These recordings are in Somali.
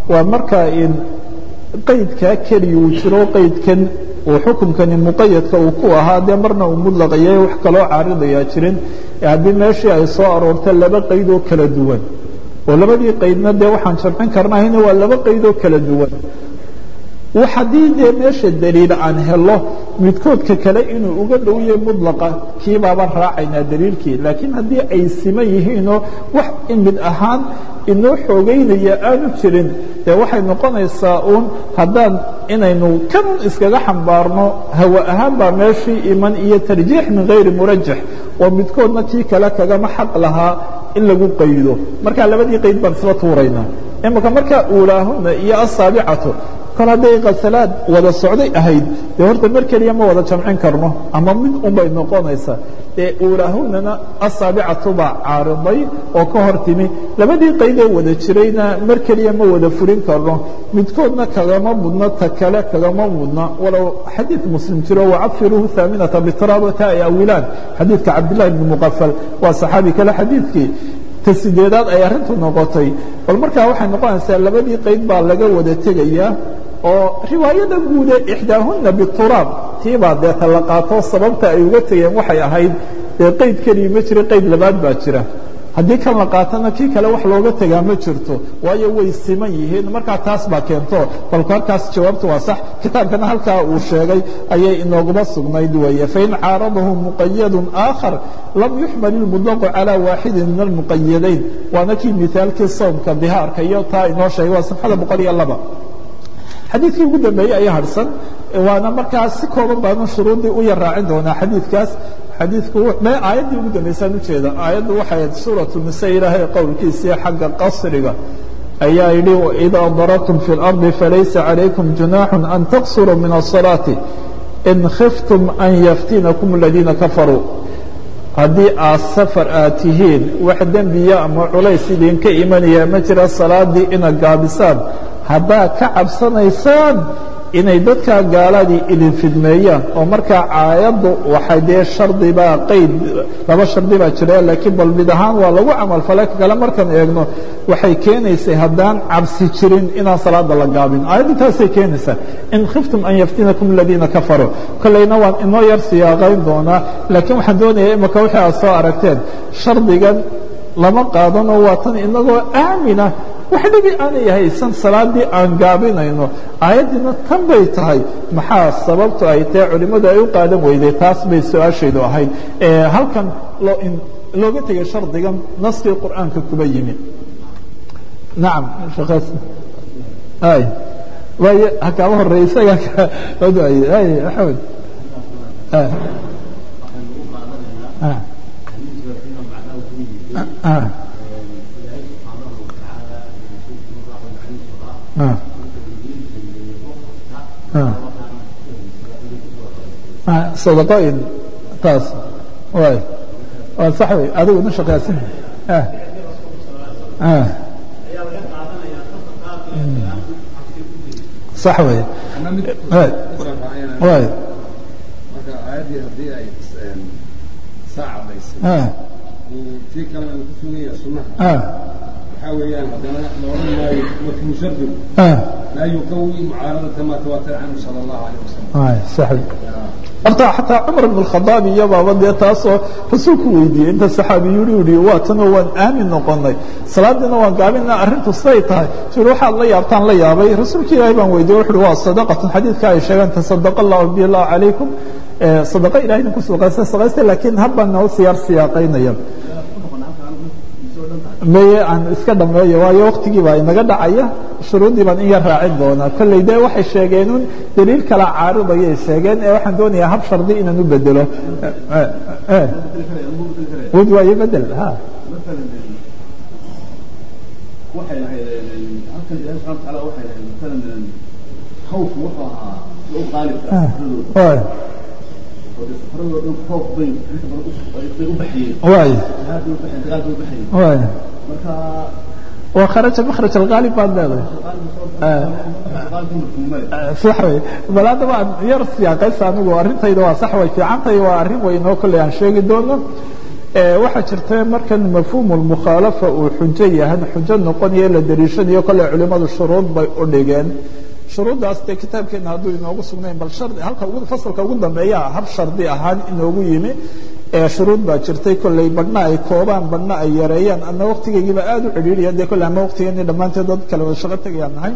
waa markaa in qaydkaa keliya uu jiro qaydkan uu xukunkani muqayadka uu ku ahaa dee marna uu mudlaqayay wax kaloo caaridayaa jirin haddii meeshii ay soo aroorta laba qayd oo kala duwan oo labadii qaydna dee waxaan jamcin karnahayna waa laba qayd oo kala duwan haddii dee meesha daliil aan helo midkoodka kale inuu uga dhow yahay mudlaqa kii baabaan raacaynaa daliilkii laakiin haddii ay siman yihiinoo wax mid ahaan inoo xoogeynaya aanu jirin dee waxay noqonaysaa uun haddaan inaynu kan iskaga xambaarno hawa ahaan baa meeshii iman iyo tarjiix min hayri murajax oo midkoodna kii kale kagama xaq lahaa in lagu qaydo markaa labadii qayd baan isla tuuraynaa imaka markaa uulaahuna iyo asaabicatu kol hadday kasalaad wada socday ahayd dee horta mar keliya ma wada jamcin karno ama mid unbay noqonaysaa ee uulaahunana asaabicatu baa caariday oo ka hor timi labadii qaydee wada jirayna mar keliya ma wada furin karno midkoodna kagama mudno ta kale kagama mudna walow xadiid muslim jiro wacafiruuhu haaminata bitiraabata ay awilaan xadiidka cabdillahi bni muqafal waa saxaabi kale xadiidkii ta sideedaad ay arrintu noqotay bal markaa waxay noqonaysaa labadii qayd baa laga wada tegayaa oo riwaayada guude ixdaahuna bituraab tiibaa deeta la qaato sababta ay uga tegeen waxay ahayd dee qayd keliya ma jira qayd labaad baa jira haddii kan la qaatana kii kale wax looga tegaa ma jirto waayo way siman yihiin markaa taas baa keento balku halkaas jawaabtu waa sax kitaabkana halkaa uu sheegay ayay inooguma sugnayd weeye fain caaradahu muqayadu aakhar lam yuxmal ilmudlaqu calaa waaxidin min almuqayadayn waana kii mithaalkii soomka dihaarka iyo taa inoo sheegay waa safxada boqol iyo laba xadiidkii ugu dambeeyey ayaa harsan waana markaa si kooban baanu shuruudii u yar raacin doonaa xadiidkaas xadiidku aayaddii ugu dambaysaan ujeeda aayaddu waxay ahayd suuratu nisa ilaahay qowlkiisii xagga qasriga ayaa yidhi waidaa darabtum fi اlardi falaysa calaykum junaaxu an taqsuruu min الصalaati in khiftum an yaftinakum aladiina kafaruu haddii aad safar aad tihiin wax dembiya ama culays idinka imanaya ma jira salaadii inaad gaabisaan haddaad ka cabsanaysaan inay dadkaa gaaladii idin fidmeeyaan oo markaa caayaddu waxay dee shardibaa qayd laba shardi baa jira laakiin bal mid ahaan waa lagu camalfalay kale markaan eegno waxay keenaysay haddaan cabsi jirin inaan salaada la gaabin aayaddu taasay keenaysaa in khiftum an yaftinakum aladiina kafaruu kollayna waan inoo yar siyaaqayn doonaa laakiin waxaan doonaya imaka wixii aad soo aragteen shardigan lama qaadanoo waa tan inagoo aamina wax dhibi aanay haysan salaadii aan gaabinayno aayaddiina tan bay tahay maxaa sababtu ay tahay culimmadu ay u qaadan weyday taas bay su-aashaydu ahayd halkan looga tegay shardigan naskii qur'aanka kuba yimi nacam way hakaaba horey isaga ay axmed sadaqooyin taas way waa sax wey adigu na shaqaysan sax wey way marka aayaddii haddii ay saa cadaysay tii kalena uu ku sugan yahay sunnaha waxaa weeyaan haddana la odhan maayo watmu shardigu laa yuqawi mucaaradata ma tawaatara canhu sala allahu alayh wasalam sax horta xataa cumar bn khadaab iyo baaba dee taasoo rasuulku weydiiyey inta saxaabi yuri yihi waa tanoo waan aamin noqonay salaadiina waan gaabina arrintu siday tahay sui waxaad la yaabtaan la yaabay rasuulka ilaahay baan weydiye wuxu uhi waa sadaqatun xadiidka ay sheegeen tasadaqa allahu bi allahu calaykum sadaqa ilahay idinku sadaqaysta sadaqaysta laakiin habban noo siyaar siyaaqaynaya maye aan iska dhameeyo waayo waktigii baa inaga dhacaya shuruuddii baan in yar raacin doonaa kolley dee waxay sheegeen un daliil kala caaridayay sheegeen ee waxaan doonayaa hab shardi inaan u bedelo wud waayo bedel ha waxay lahayd halkan ilaahi subxana wataala waxay lahayd matalan khawfku wuxuu ahaa sida u qaalibka safaradooda oo dee safaradoo dhan khoof bay inta badan bay u baxiyeen waay jihaad bay u baxiyeen dagaal bay u baxiyeen waay marka waa kharaja makhraj alghaalib baad leedahay sax wey bal hadda waan yar siyaaqaysa anigu arrintayda waa sax way fiicantahay waa arrin weyn oo kolley aan sheegi doono waxaa jirta markan mafhuumu lmukhaalafa uu xujo yahan xujo noqonayo la dariishanayo kole culimadu shuruud bay u dhigeen shuruuddaas dee kitaabkeena hadduu inoogu sugnayn bal shardi halka ugu fasalka ugu dambeeya hab shardi ahaan inoogu yimi shuruud baa jirtay kolley badhna ay koobaan badhna ay yareeyaan ana waktigaygiiba aada u cidhiiriya dee kolle ama waktigeeni dhammaanteed dad kale wada shaqo tegayaan nahay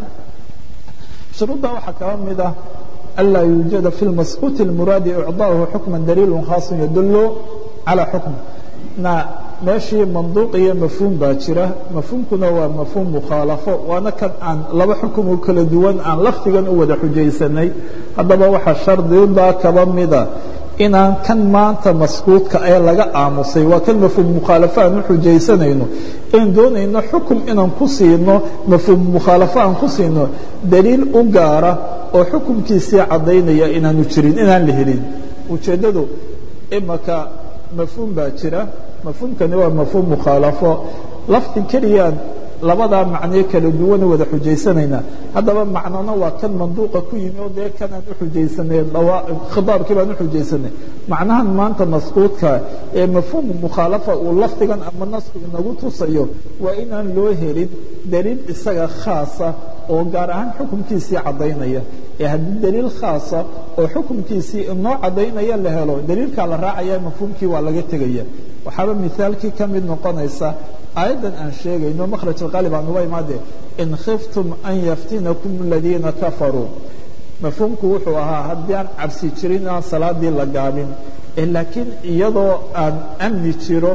shuruudda waxaa kaba mid ah anlaa yuujada fi lmaskuuti اlmuraadi icdaahu xukma daliilu khaasun yadullu calى xukm na meeshii manduuq iyo mafhuum baa jira mafhuumkuna waa mafhuum mukhaalafo waana kan aan laba xukum oo kala duwan aan lafdigan u wada xujaysanay haddaba waxaa shardidaa kaba mida inaan kan maanta maskuudka ee laga aamusay waa kan mafhuum mukhaalafo aan u xujaysanayno in doonayno xukum inaan ku siino mafhuum mukhaalafo aan ku siino daliil u gaara oo xukumkiisii caddaynaya inaanu jirin inaan la helin ujeeddadu imaka mafhuum baa jira mafhuumkani waa mafhuum mukhaalafo lafdi keliyaan labadaa macnee kala duwana wada xujaysanayna haddaba macnona waa kan manduuqa ku yimi oo dee kanaan u xujaysanay khitaabkii baan u xujaysanay macnahan maanta maskuudka ee mafhuumu mukhaalafa uu lafdigan ama nasku inagu tusayo waa inaan loo helin daliil isaga khaasa oo gaar ahaan xukumkiisii caddaynaya ee haddii daliil khaasa oo xukumkiisii inoo caddaynaya la helo daliilkaa la raacaya mafhuumkii waa laga tegaya waxaaba mithaalkii ka mid noqonaysa aayaddan aan sheegayno makhraj alqaalib aan uga imaade in khiftum an yaftinakum aladiina kafaruu mafhuumku wuxuu ahaa haddii aan cabsi jirin aan salaadii la gaabin laakiin iyadoo aan amni jiro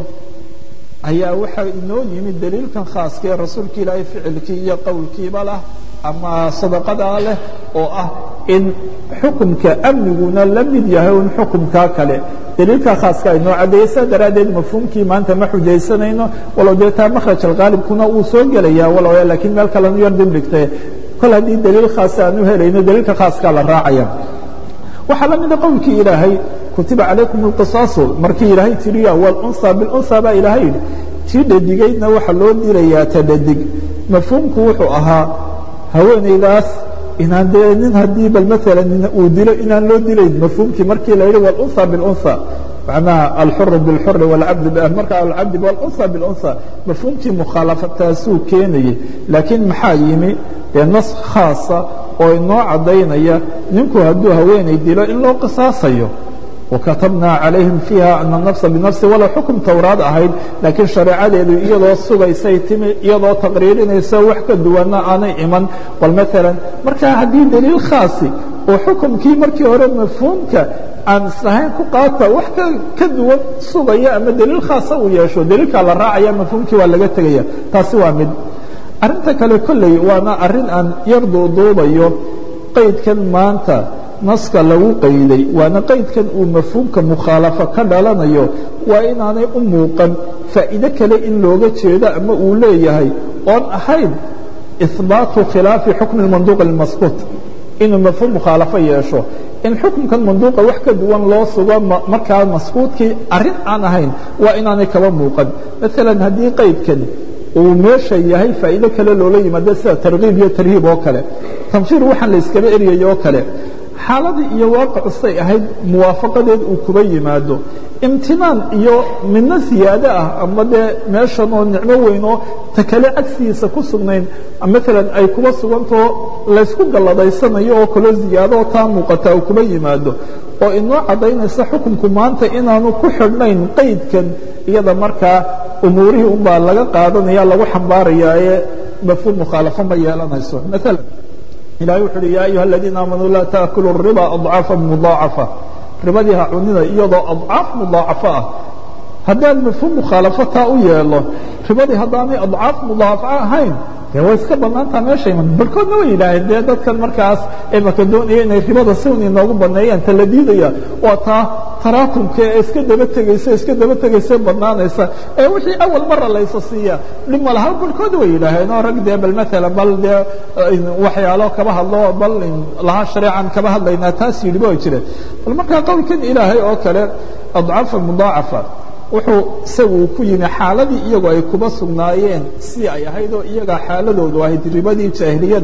ayaa waxaa inoo yimid daliilkan khaaska ee rasuulka ilaahay ficilkii iyo qowlkiiba lah ama sadaqadaa leh oo ah in xukumka amniguna la mid yahay un xukumkaa kale daliilkaa khaaska inoo caddeeyey saa daraaddeed mafhuumkii maanta ma xujaysanayno walow dee taa makhraj alqaalibkuna uu soo gelaya walow laakiin meel kalenu yar dibdhigtay kol haddii daliil khaasa aan u helayno daliilka khaaskaa la raacaya waxaa la mida qowlkii ilaahay kutiba calaykum اlqisaasu markii ilaahay tiriya wاlunsa bilunsa baa ilaahay yidhi tii dhadigaydna waxaa loo dilayaa ta dhadig mafhuumku wuxuu ahaa haweenaydaas inaan dee nin haddii bal maalan uu dilo inaan loo dilayn mafhuumkii markii la yidhi wاlunsa biاlunsa macnaha alxuru biاlxuri wاlcabd marka alcabdi wاlunsa biاlunsa mafhuumkii mukhaalafataasuu keenayey laakiin maxaa yimi dee nas khaasa oo inoo caddaynaya ninku hadduu haweenay dilo in loo qisaasayo wakatabnaa calayhim fiiha ana nafsa binafsi walow xukum towraad ahayd laakiin shareecadeedu iyadoo sugaysay timi iyadoo taqriirinaysa wax ka duwanna aanay iman bal maalan marka haddii daliil khaasi oo xukumkii markii hore mafhuumka aan islahayn ku qaata wax ka duwan sugaya ama daliil khaasa uu yeesho daliilkaa la raacaya mafhuumkii waa laga tegaya taasi waa mid arrinta kale kolley waana arrin aan yar duuduubayo qaydkan maanta naska lagu qayday waana qaydkan uu mafhuumka mukhaalafo ka dhalanayo waa inaanay u muuqan faa'iide kale in looga jeedo ama uu leeyahay oon ahayn ihbaatu khilaafi xukmi manduuq اlmaskuut inuu mafhuum mukhaalafo yeesho in xukumkan manduuqa wax ka duwan loo sugo markaa maskuutkii arrin aan ahayn waa inaanay kaba muuqan maalan haddii qaydkan uu meesha yahay faa'iido kale loola yimaado sida tarkiib iyo tarhiib oo kale tanfiir waxaan la iskaba eryayo oo kale xaaladii iyo waaqacu say ahayd muwaafaqadeed uu kuba yimaado imtinaan iyo midno siyaado ah ama dee meeshan oo nicmo weyn oo ta kale cagsigiisa ku sugnayn maalan ay kuba sugantao laysku galladaysanayo oo kaloo ziyaado oo taa muuqata uu kuba yimaado oo inoo caddaynaysa xukunku maanta inaanu ku xidhnayn qaydkan iyada markaa umuurihii unbaa laga qaadanaya lagu xambaaraya ee mafhuum mukhaalafo ma yeelanayso maalan ilahay wuxu uhi ya ayuha aladiina aamanuu laa taakulu الriba adcaafa mudaacafa ribadii ha cunina iyadoo adcaaf mudaacafo ah haddaan mafhuum mukhaalafo taa u yeelo ribadii haddaanay adcaaf mudaacafa ahayn dee way iska banaantaa meesha iman barkoodna way yidhaaheen dee dadkan markaas imaka doonaya inay ribada siwn inoogu baneeyaan ta la diidaya waa taa taraakumka ee iska daba tegaysa iska daba tegaysa banaanaysa ee wixii awal mara laysa siiya dhib ma laha barkood way yidhaaheen oo rag dee bal maalan bal dee waxyaalo kaba hadlo bal lahaa shareecan kaba hadlaynaa taas yidhiba way jireen bal markaa qowlkan ilaahay oo kale adcaafa mudaacafa wuxuu isagu ku yimi xaaladii iyagu ay kuba sugnaayeen sidii ay ahayd oo iyagaa xaaladoodu ahayd ribadii jaahiliyada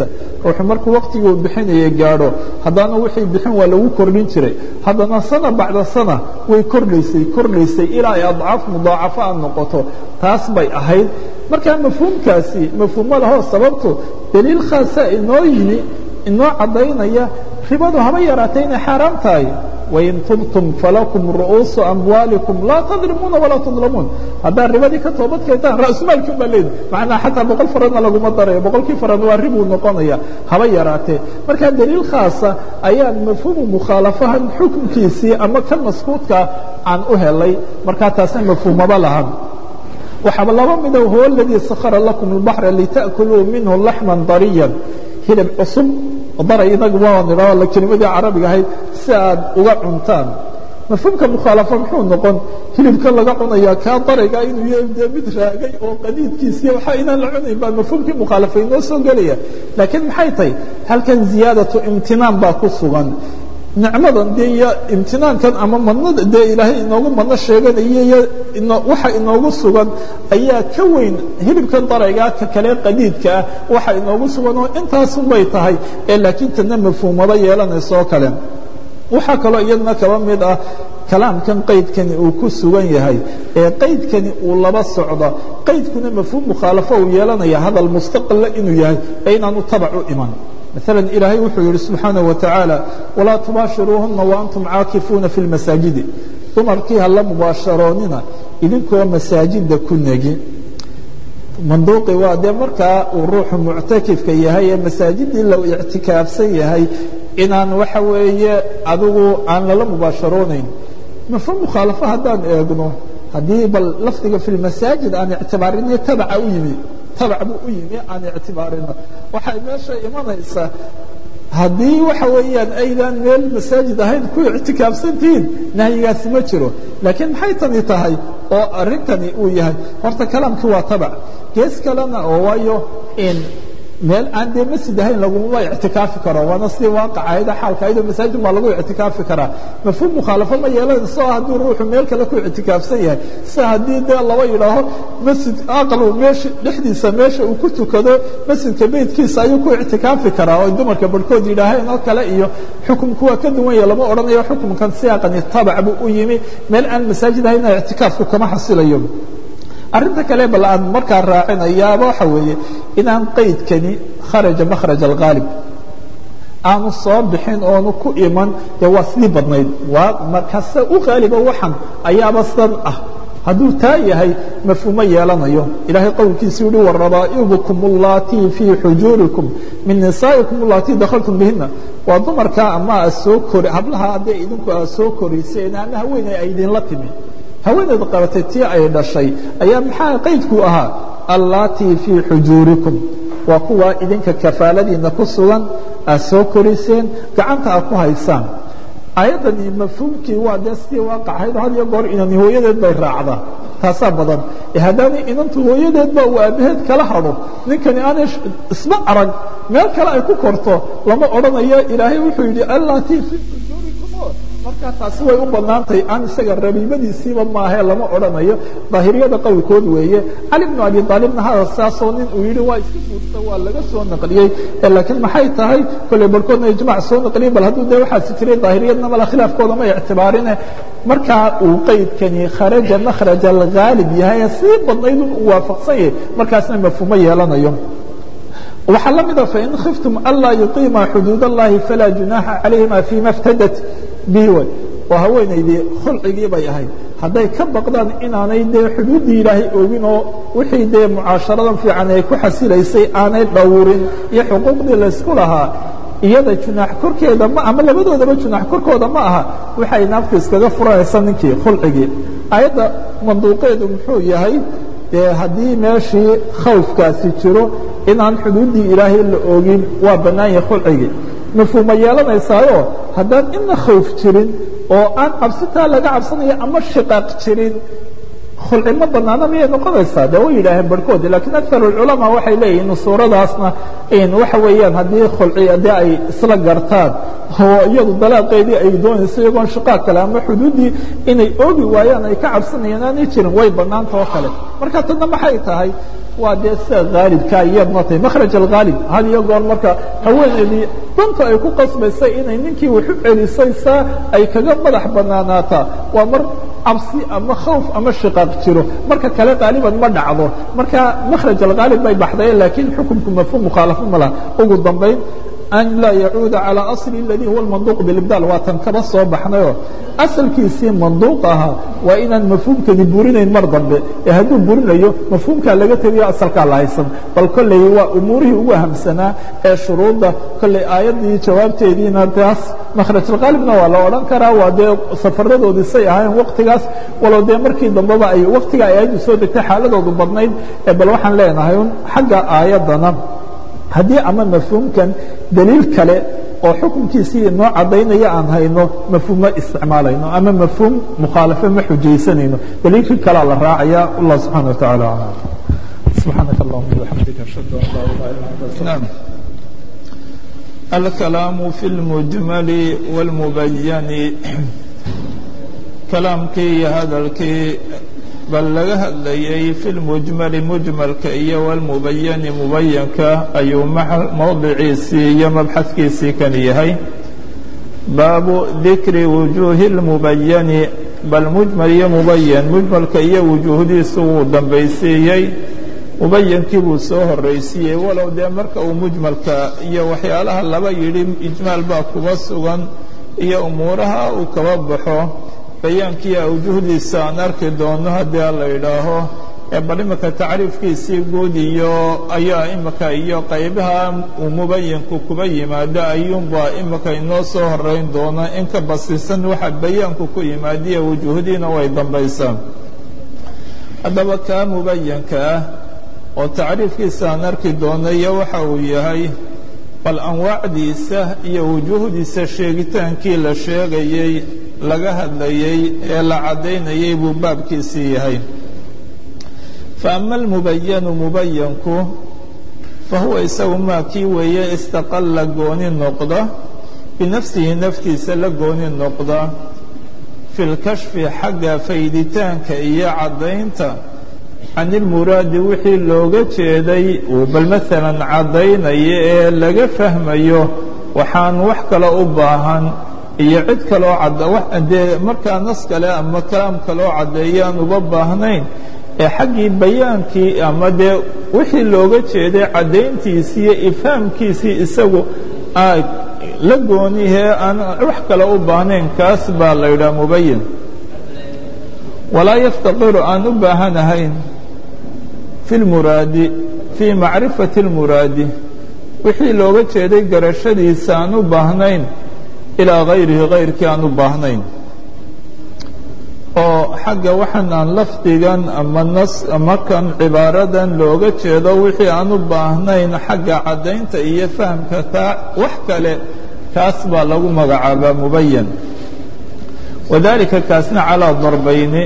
ruuxu markuu waktigii uu bixinayay gaadho haddana wixii bixin waa lagu kordhin jiray haddana sana bacda sana way kordhaysay kordhaysay ilaa ay adcaaf mudaacafo a noqoto taas bay ahayd markaa mafhuumkaasi mafhuumo lahoo sababtu daliil khaasa inoo yimi inoo caddaynaya ribadu haba yaraatay inay xaaraam tahay wain tubtum falakum ru'uusu amwaalikum laa tadlimuuna walaa tudlamuun haddaad ribadii ka toobad keentaan ra'sumaalkiin baa leedi macnaa xataa boqol faradna laguma darayo boqolkii farad waa ribuu noqonaya haba yaraatee markaa daliil khaasa ayaan mafhuumu mukhaalafahan xukunkiisii ama kan maskuudkaa aan u helay markaa taasna mafhuumaba lahan waxaaba laba mida huwa aladii sakhara lakum اlbaxra lita'kuluu minhu laxman dariyan hilib cusub daray inagu waa nidhao kelimadii carabiga ahayd si aad uga cuntaan mafhuumka mukhaalafa muxuu noqon hilibka laga cunaya kaa darayga inuu yahay dee mid raagay oo qadiidkiisiiyo waxa inaan la cunayn baa mafhuumkii mukhaalafa inoo soo gelaya laakiin maxay tahay halkan ziyaadatu imtinaan baa ku sugan nicmadan dee iyo imtinaankan ama madnada dee ilaahay inoogu madno sheeganayo iyo waxa inoogu sugan ayaa ka weyn hilibkan daraygaa ka kale qadiidka ah waxa inoogu sugan oo intaasun bay tahay ee laakiin tana mafhuumado yeelanaysa oo kale waxaa kaloo iyadna kaba mid ah kalaamkan qaydkani uu ku sugan yahay ee qaydkani uu laba socdo qaydkuna mafhuum mukhaalafo uu yeelanaya hadal mustaqila inuu yahay ee inaanu tabac u iman مثلا إلahay wuxuu yihi سubحaanaه وتaعaaلى وlaa تubaaشhiruuهuna وأnتم caakiفuuna في الmaساaجidi dumarkii hala mubaasharoonina idinkoo masaajida ku negi manduuqi waa dee markaa uu ruuxu muctakifka yahay ee masaajidii la ictikaafsan yahay inaan waxa weeye adigu aan lala mubaasharoonayn mafhuum mukhaalafo haddaan eegno haddii bal lafdiga في الmasaajid aan ictibaarinay tabaca u yimi tabac buu u yimi aan ictibaarino waxay meesha imanaysaa haddii waxa weeyaan aydan meel masaajid ahayn ku ictikaafsantihiin nahyigaasi ma jiro laakiin maxay tani tahay oo arrintani uu yahay horta kalaamkii waa tabac gees kalena oo waayo in meel aan dee masjid ahayn laguma ictikaafi karo waana sidii waaqacayda xaalka ayadoo masaajid baa lagu ictikaafi karaa mafhuum mukhaalafo ma yeelanayso hadduu ruuxu meel kale ku ictikaafsan yahay si haddii dee laba yidhaaho masjid aqlu meesha dhexdiisa meesha uu ku tukado masjidka beydkiisa ayuu ku ictikaafi karaa oo dumarka barhkood yidhaaheen oo kale iyo xukumku waa ka duwan yahe lama odhanayo xukumkan siyaaqani tabac buu u yimi meel aan masaajid ahayna ictikaafku kama xasilayo arrinta kale bal aan markaa raacinayaaba waxa weeye inaan qaydkani kharaja makhraj alghaalib aanu soo bixin oonu ku iman dee waa sidii badnayd waa markase u haaliba waxan ayaaba san ah hadduu taa yahay mafhuumo yeelanayo ilaahay qowlkiisuu yihi warabaa'ibukum اllatii fii xujuurikum min nisaa'ikum allatii dakhaltum bihina waa dumarkaa ama aad soo kori hablaha haddee idinku aad soo koriseen ama haweeney ay idinla timi haweeneed qabatay tii ay dhashay ayaa maxaa qaydku ahaa allaatii fii xujuurikum waa kuwaa idinka kafaaladiina ku sugan aad soo koriseen gacanta aad ku haysaan ayaddani mafhuumkii waa dee sidii waaqacayd had iyo goor inani hooyadeed bay raacdaa taasaa badan haddaanay inantu hooyadeedba uu aabbaheed kala hadho ninkani aanay isma arag meel kale ay ku korto lama odhanayo ilaahay wuxuu yidhi allaatii fii xujuurikum markaa taasi way u bannaantay aan isaga rabiibadiisiiba maahee lama odhanayo daahiriyada qowlkood weeye cali bnu abi aalibna hada saasoo nin uu yidhi waa iska guurta waa laga soo naqliyey laakiin maxay tahay kolley barhkoodna ijmac soo naqliyey bal hadduu dee waxaasi jiray daahiriyadna mala khilaafkooda ma ictibaarine markaa uu qaydkani kharaja makhraj alghaalib yahay sii badnaydun uu waafaqsan yahay markaasna mafhuumo yeelanayo waxaa la mida fain khiftum anlaa yuqiima xuduud اllahi falaa junaaxa calayhima fima اftadat bihi way oo haweenaydii khulcigii bay ahayd hadday ka baqdaan inaanay dee xuduuddii ilaahay oogin oo wixii dee mucaasharadan fiican ay ku xasilaysay aanay dhowrin iyo xuquuqdii laysku lahaa iyada junaax korkeeda ma ama labadoodaba junaax korkooda ma aha waxay naaftu iskaga furanaysa ninkii khulcigii ayadda manduuqeedu muxuu yahay dee haddii meeshii khawfkaasi jiro inaan xuduuddii ilaahay la oogin waa bannaan yahay khulcigii mafhuuma yeelanaysaayo haddaan ina khawf jirin oo aan cabsitaa laga cabsanayo ama shiqaaq jirin khulci ma banaana miyay noqonaysaa de way yidhaaheen barhkoodi lakiin akar اculamaa waxay leeyihin suuradaasna waxa weeyaan haddii khulci haddii ay isla gartaan oo iyadu dalaaqeedii ay doonayso iyagoon shiqaaq kale ama xuduuddii inay oogi waayaan ay ka cabsanayaan aanay jirin way bannaanta oo kale marka tadna maxay tahay waa dee sida haalibka iyadna tahay makhraj alghaalib had iyo goor marka haweeneedii danta ay ku qasbaysay inay ninkii waxu celisay saa ay kaga madax banaanaataa waa mar cabsi ama khawf ama shiqaaq jiro marka kale qaaliban ma dhacdo marka makhraj alghaalib bay baxdaye laakiin xukunku mafhuum mukhaalafo ma laha ugu dambayn an laa yacuuda calى asli اladii huwa manduuq bilibdaal waa tan kaba soo baxnayoo asalkiisii manduuq ahaa waa inaan mafhuumkani burinayn mar dambe ee hadduu burinayo mafhuumkaa laga tegayo asalkaa la haysan bal kolley waa umuurihii ugu ahamsanaa ee shuruudda kolley aayaddii jawaabteediina taas makhrajulqaalibna waa la odhan karaa waa dee safaradoodii say ahayn waktigaas walow dee markii dambeba ay waktiga ay aayaddu soo degtay xaaladoodu badnayd ee bal waxaan leenahay un xagga aayaddana haddii ama mafhuumkan daliil kale oo xukunkiisii noo cadaynaya aan hayno mafhuum ma isticmaalayno ama mafhuum mukhaalafo ma xujaysanayno daliilkii kalea la raacaya allah subxana wa taعala alam subxaanaka allahuma bxamdika ashhadu an laa ilaha illa anta astaغfiruk الكلام في المجمل والمبين كلامkii iyo hadalkii bal laga hadlayay fi lmujmali mujmalka iyo walmubayani mubayanka ayuu mowdiciisii iyo mabxadkiisii kan yahay baabu dikri wujuuhi اlmubayani bal mujmal iyo mubayan mujmalka iyo wujuuhdiisu wuu dambaysiiyey mubayankii buu soo horaysiiyey walow dee marka uu mujmalka iyo waxyaalaha laba yidhi ijmaal baa kuba sugan iyo umuuraha uu kaba baxo bayaankii awjuhdiisa aan arki doono haddii a la yidhaaho ee bal imika tacriifkiisii guud iyo ayaa imika iyo qaybaha uu mubayinku kuba yimaado ayuunbaa imika inoo soo horeyn doona in ka basisan waxa bayaanku ku yimaadiya wujuuhdiina way dambaysaa haddaba kaa mubayanka ah oo tacriifkiisa aan arki doono iyo waxa uu yahay bal anwaacdiisa iyo wujuuhdiisa sheegitaankii la sheegayey laga hadlayey ee la caddaynayay buu baabkiisii yahay fa ama almubayanu mubayanku fa huwa isagu maa kii weeye istaqalla gooni noqda binafsihi naftiisa la gooni noqda fi lkashfi xagga fayditaanka iyo caddaynta can ilmuraadi wixii looga jeeday uu bal maalan caddaynaya ee laga fahmayo waxaan wax kale u baahan iyo cid kaloo dee markaa nas kale ama kalaam kaloo caddeeyaan uba baahnayn ee xaggii bayaankii ama dee wixii looga jeeday caddayntiisii iyo ifhaamkiisii isagu la goonihee aan wax kale u baahnayn kaas baa la yidhaha mubayin walaa yaftaqiru aan u baahanahayn fi lmuraadi fii macrifati اlmuraadi wixii looga jeeday garashadiisa aan u baahnayn ilaa hayrihi hayrkii aan u baahnayn oo xagga waxaan aan lafdigan ama nas ama kan cibaaradan looga jeedo wixii aan u baahnayn xagga caddaynta iyo fahamka taa wax kale kaas baa lagu magacaabaa mubayan wadalika kaasna calaa darbayni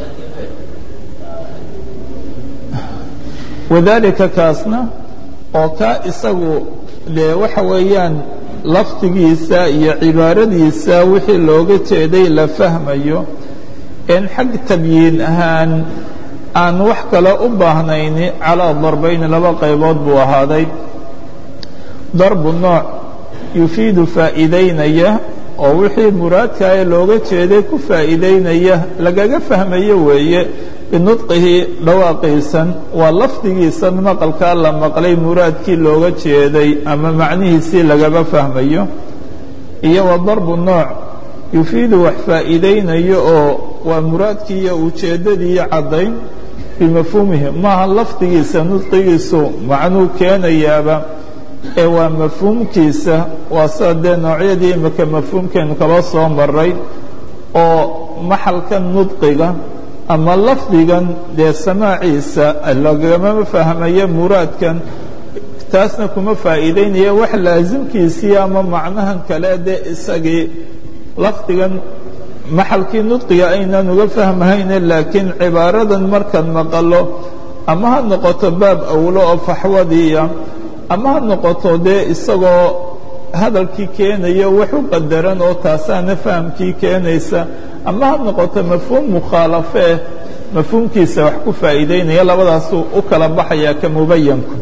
wadalika kaasna oo kaa isagu dee waxa weeyaan lafdigiisa iyo cibaaradiisa wixii looga jeeday la fahmayo in xag tabyiin ahaan aan wax kale u baahnayni calaa darbayni laba qaybood buu ahaaday darbu nooc yufiidu faa'iidaynaya oo wixii muraadkaa ee looga jeeday ku faa'iidaynaya lagaga fahmayo weeye binudqihi dhawaaqiisan waa lafdigiisan maqalkaa la maqlay muraadkii looga jeeday ama macnihiisii lagaba fahmayo iyo wa darbu nooc yufiidu wax faa'iidaynayo oo waa muraadkii iyo ujeeddadii caddayn bimafhuumihi maaha lafdigiisa nudqigiisu macnuu keenayaaba ee waa mafhuumkiisa waa sida dee noocyadii imika mafhuumkeenu kaba soo maray oo maxalka nudqiga ama lafdigan dee samaaciisa lagama fahmayo muraadkan taasna kuma faa'iidaynaya wax laasimkiisii ama macnahan kale dee isagii lafdigan maxalkii nudqiga aynan uga fahmahayne laakiin cibaaradan markaan maqalo ama ha noqoto baab awlo oo faxwadiiya ama ha noqoto dee isagoo hadalkii keenayo wax u qadaran oo taasaana fahamkii keenaysa ama ha noqoto mafhuum mukhaalafee mafhuumkiisa wax ku faa'iideynaya labadaasuu u kala baxayaa ka mubayanku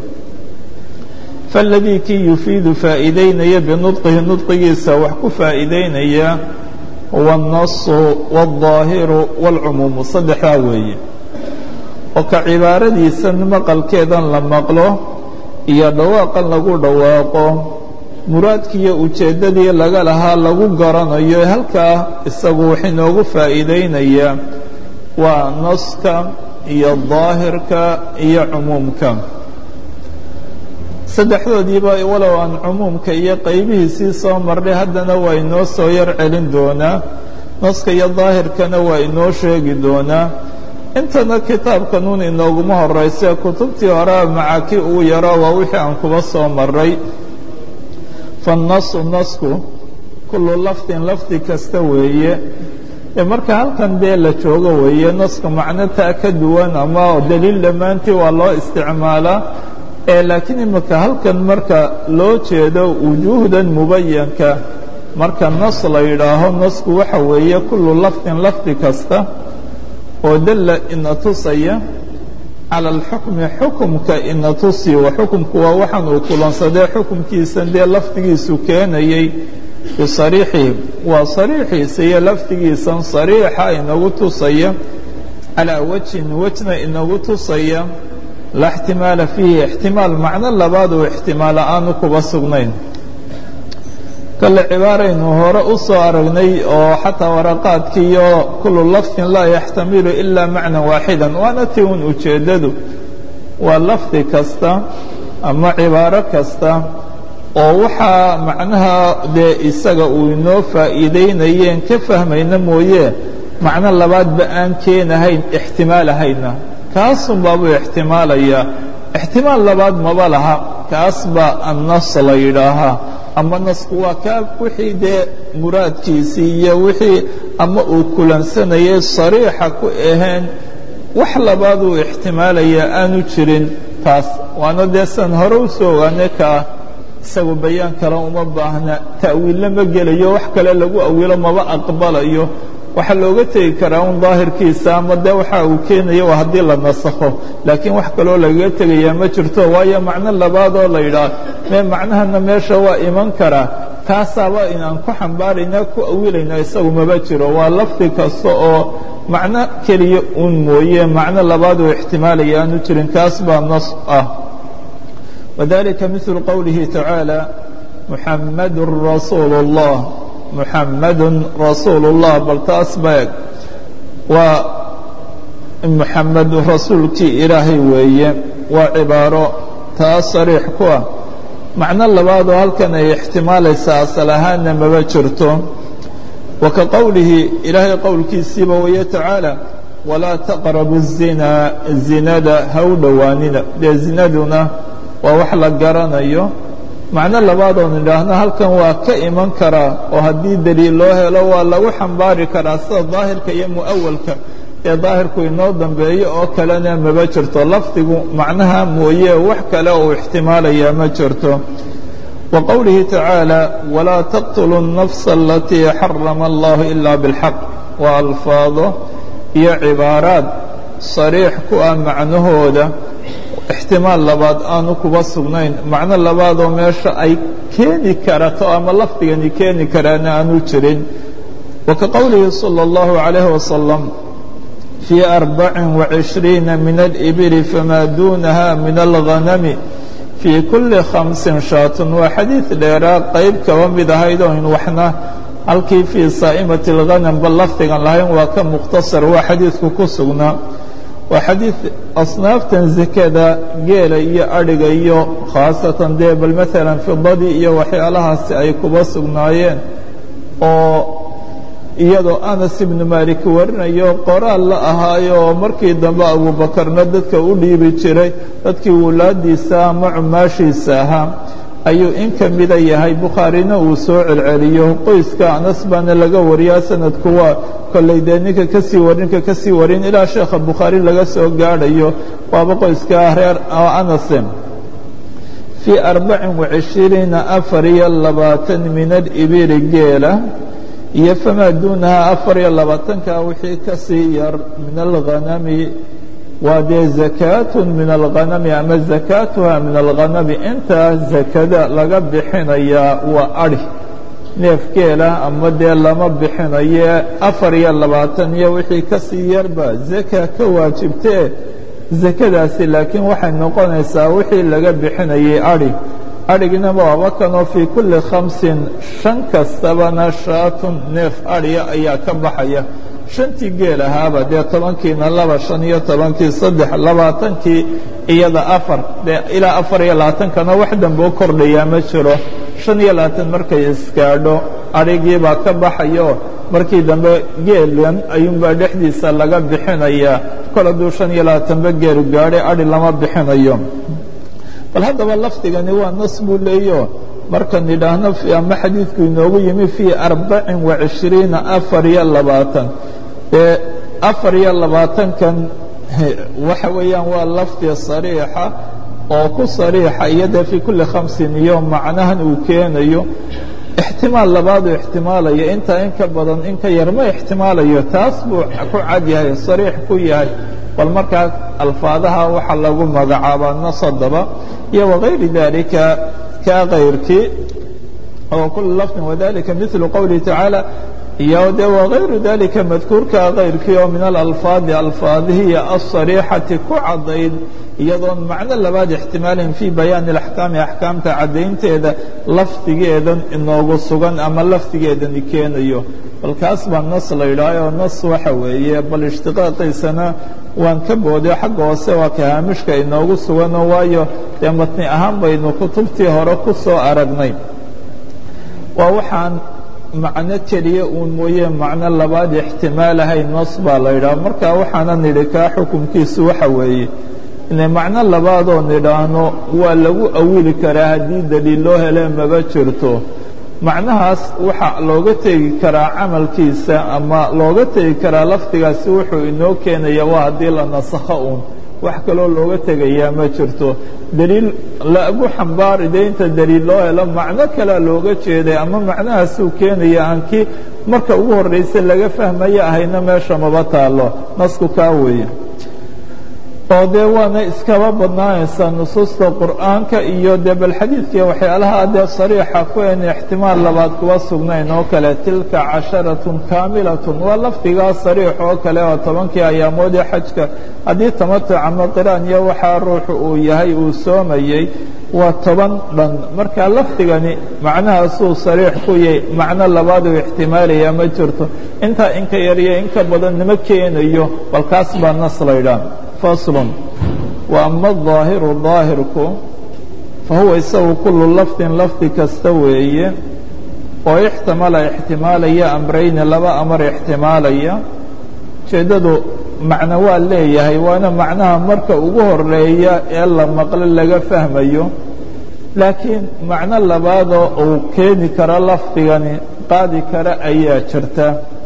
faladii kii yufiidu faa'iideynaya binudqihi nudqigiisa wax ku faa'iideynaya huwa الnasu wالظaahiru wاlcumuumu saddexdaa weeye oo ka cibaaradiisan maqalkeedan la maqlo iyo dhawaaqan lagu dhawaaqo muraadkiiyo ujeeddadii laga lahaa lagu garanayo halkaa isagu wax inoogu faa'iideynayaa waa naska iyo daahirka iyo cumuumka saddexdoodiiba walow aan cumuumka iyo qaybihiisii soo marnay haddana waa inoo soo yar celin doonaa naska iyo daahirkana waa inoo sheegi doonaa intana kitaabkanuun inooguma horayse kutubtii hore macaki uu yaro waa wixii aan kuba soo maray fannasu nasku kullu lafdin lafdi kasta weeye ee marka halkan dee la joogo weeye naska macno taa ka duwan ama daliil dhammaantii waa loo isticmaalaa ee laakiin imika halkan marka loo jeedo wujuuhdan mubayanka marka nas la yidhaaho nasku waxa weeye kullu lafdin lafdi kasta oo dalla ina tusaya cala alxukmi xukumka ina tusi wa xukumku waa waxaan uu kulansadee xukumkiisan dee lafdigiisu keenayay bisariixihi waa sariixiisa iyo lafdigiisan sariixa inagu tusaya calaa wajhin wejna inagu tusaya laa ixtimaala fiihi ixtimaal macno labaad oo ixtimaala aanu kuba sugnayn kale cibaaraynu hore u soo aragnay oo xataa waraqaadkii iyo kullu lafdin laa yaxtamilu ilaa macnan waaxidan waana tii un ujeeddadu waa lafdi kasta ama cibaaro kasta oo waxaa macnaha dee isaga uu inoo faa'iideynayeen ka fahmayna mooye macno labaadba aan keenahayn ixtimaalahayna kaasun baabuu ixtimaalayaa ixtimaal labaad maba laha kaas baa annas la yidhaahaa ama nasku waa kaa wixii dee muraadkiisii iyo wixii ama uu kulansanayay sariixa ku ahayn wax labaaduu ixtimaalayaa aanu jirin taas waana dee san hore u soo ogaanay kaa isagu bayaan kale uma baahna ta'wiilna ma gelayo wax kale lagu awilo maba aqbalayo waxaa looga tegi karaa un daahirkiisa ama dee waxa uu keenaya waa haddii la nasakho laakiin wax kaloo lagaga tegayaa ma jirto waayo macno labaadoo la yidhaah mee macnahana meesha waa iman karaa kaasaaba inaan ku xambaarayna ku awilayna isagu maba jiro waa lafdi kasta oo macno keliya un mooye macno labaad oo ixtimaalaya aanu jirin kaas baa nas ah wadalika miثlu qowlihi tacaalى muxamadu rasuulu الlah muxamadu rasuulu الlah bal taas baeg waa muxamed rasuulkii ilaahay weeye waa cibaaro taas sariix ku ah macno labaadoo halkan ay ixtimaalaysaa asal ahaanna maba jirto wa ka qowlihi ilaahay qowlkiisiiba weye tacaalى walaa taqrabu الzinaa zinada ha u dhowaanina dee zinaduna waa wax la garanayo macno labaadoon idhaahno halkan waa ka iman karaa oo haddii deliil loo helo waa lagu xambaari karaa sida daahirka iyo mu'awalka ee daahirku inoo dambeeyo oo kalena maba jirto lafdigu macnaha mooye wax kale uu ixtimaalayaa ma jirto wa qowlihi tacaalى walaa taqtuluu الnafsa alatii xarama allahu ila biاlxaq waa alfaado iyo cibaaraad sariix ku ah macnahooda ixtimaal labaad aanu kuba sugnayn macno labaadoo meesha ay keeni karato ama lafdigani keeni karaana aanu jirin wa ka qowlihi salى اllahu عalayh wasalam fii arbacin وacishriina min alibili famaa duunaha min alghanami fii kuli khamsin shaatun waa xadiid dheeraa qayb kaba mid ahayd oo in waxna halkii fii saa'imati اlghanam ba lafdigan lahayn waa ka mukhtasar waa xadiidku ku sugnaa waa xadiid asnaaftan zekada geela iyo adhiga iyo khaasatan dee bal maalan fidadii iyo waxyaalahaasi ay kuba sugnaayeen oo iyadoo anas ibnu maalik warinayo qoraal la ahaayo oo markii dambe abuubakarna dadka u dhiibi jiray dadkii wulaadiisa ama cumaashiisa ahaa ayuu in ka mida yahay bukhaarina uu soo celceliyo qoyska anas baana laga wariyaa sanadku waa kolley dee ninka ka sii warin ninka ka sii warin ilaa sheekha bukhaari laga soo gaadhayo waaba qoyska reer anase fii arbacin wacishiriina afar iyo labaatan min alibili geela iyo famaa duunaha afar iyo labaatanka wixii ka sii yar min alghanami waa dee zakaatun min alghanami ama zakaatuha min alghanami intaa zakada laga bixinayaa waa adhi neefgeela ama dee lama bixinaye afar iyo labaatan iyo wixii ka sii yarba zaka ka waajibtee zakadaasi laakiin waxay noqonaysaa wixii laga bixinayay adhi adhigina waaba kanoo fii kulli khamsin shan kastabana shaatun neef adhiya ayaa ka baxaya shantii geel ahaaba dee tobankiina laba shan iyo tobankii saddex labaatankii iyada afar dee ilaa afar iyo labaatankana wax dambe u kordhayaa ma jiro shan iyo labaatan markay isgaadho adhigiibaa ka baxayo markii dambe geelan ayuunbaa dhexdiisa laga bixinayaa kol hadduu shan iyo labaatanba geelu gaadhay adhi lama bixinayo bal haddaba lafdigani waa nas buu leeyo markan idhaahno ama xadiidku inoogu yimi fii arbacin wa cishriina afar iyo labaatan ee afar iyo labaatankan waxa weeyaan waa lafdi sariixa oo ku sariixa iyo dee fii kulli khamsin iyo macnahan uu keenayo ixtimaal labaaduu ixtimaalayo intaa in ka badan in ka yar ma ixtimaalayo taas buu ku cad yahay sariix ku yahay bal markaa alfaadaha waxaa lagu magacaabaa nasadaba iyo wagayri dalika ka kayrkii oo kula lafdin wadalika milu qowlihi tacaala iyo de wagayru dalika madkuurka kayrkii oo min alalfaadi alfaadihiya asariixati ku caddayd iyadoon macno labaad ixtimaalin fii bayaani axkaami axkaamta caddaynteeda lafdigeedan inoogu sugan ama lafdigeedani keenayo bal kaas baa nas la yidhaahoo nas waxa weeye bal ishtiqaaqiisana waan ka booday xagga hoose waa ka haamishka inoogu sugano waayo dee matni ahaan baynu kutubtii hore ku soo aragnay waa waxaan macno keliya uun mooye macno labaad ixtimaalahay nas baa la yidhaha marka waxaana nidhi kaa xukunkiisu waxa weeye ina macno labaadoo nidhaahno waa lagu awili karaa haddii daliil loo hele maba jirto macnahaas waxaa looga tegi karaa camalkiisa ama looga tegi karaa lafdigaasi wuxuu inoo keenaya waa haddii la nasakho uun wax kaloo looga tegayaa ma jirto daliil lagu xambaari dee inta daliil loo helo macno kalea looga jeeday ama macnahaasuu keenaya aan kii marka ugu horraysa laga fahmaya ahayna meesha maba taalo nasku kaa weeye oo dee waana iskaba badnaanaysaa nusuusta qur'aanka iyo dee bal xadiidkii waxyaalaha dee sariixa ku en ixtimaal labaad kuwa sugnayn oo kale tilka casharatun kaamilatun waa lafdigaa sariix oo kale oo tobankii ayaamoodii xajka haddii tamatuc ama qiraan iyo waxaa ruuxu uu yahay uu soomayey waa toban dhan marka lafdigani macnahaasuu sariix ku yahay macno labaaduu ixtimaalaya ma jirto intaa inka yariyo inka badan nima keenayo bal kaas baa nas laydhaah fasl وأma الظaahiru ظaahirku fahuwa isagu kulu lafdin lafdi kasta weeye oo ixtimala ixtimaalaya amrayni laba amar ixtimaalaya ujeeddadu macno waa leeyahay waana macnaha marka ugu horeeya ee la maqlo laga fahmayo laakiin macno labaadoo uu keeni karo lafdigani qaadi kara ayaa jirta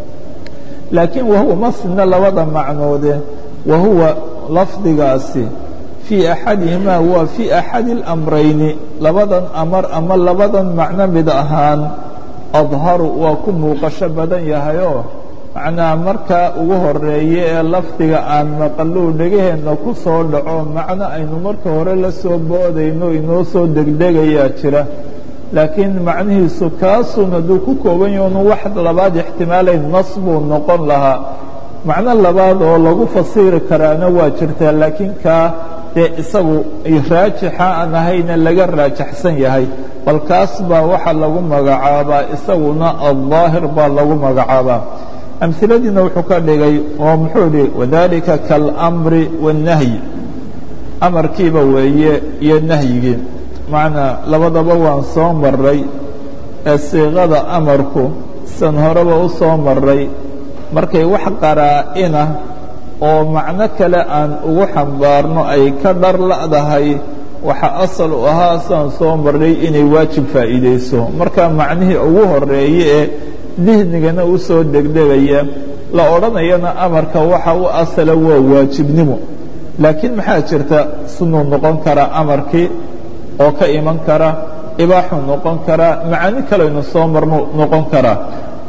laakiin wahuwa masna labada macnoode wahuwa lafdigaasi fii axadihimaa waa fii axadi اlamrayni labadan amar ama labadan macno mid ahaan adharu waa ku muuqasho badan yahayoo macnaha markaa ugu horeeye ee lafdiga aan maqaluu dhegaheenna ku soo dhaco macno aynu marka hore la soo boodayno inoo soo degdegayaa jira laakiin macnihiisu kaasuun hadduu ku kooban yahoonu wax labaad ixtimaalayn nas buu noqon lahaa macno labaad oo lagu fasiri karaana waa jirtaa laakiin kaa dee isagu raajixa aan ahayna laga raajaxsan yahay bal kaas baa waxaa lagu magacaabaa isaguna alظaahir baa lagu magacaabaa amhiladiina wuxuu ka dhigay oo muxuu idhi wadalika kaalamri waالnahyi amarkiiba weeye iyo nahyigii macnaa labadaba waan soo maray ee siiqada amarku san horeba u soo maray markay wax qaraa-ina oo macno kale aan ugu xambaarno ay ka dhar la'dahay waxa asal u ahaa saan soo marray inay waajib faa'iidayso marka macnihii ugu horeeye ee dihnigana u soo degdegaya la odhanayana amarka waxa u asala waa waajibnimo laakiin maxaa jirta sunuu noqon karaa amarkii oo ka iman kara ibaaxuu noqon karaa macani kalaynu soo marno noqon karaa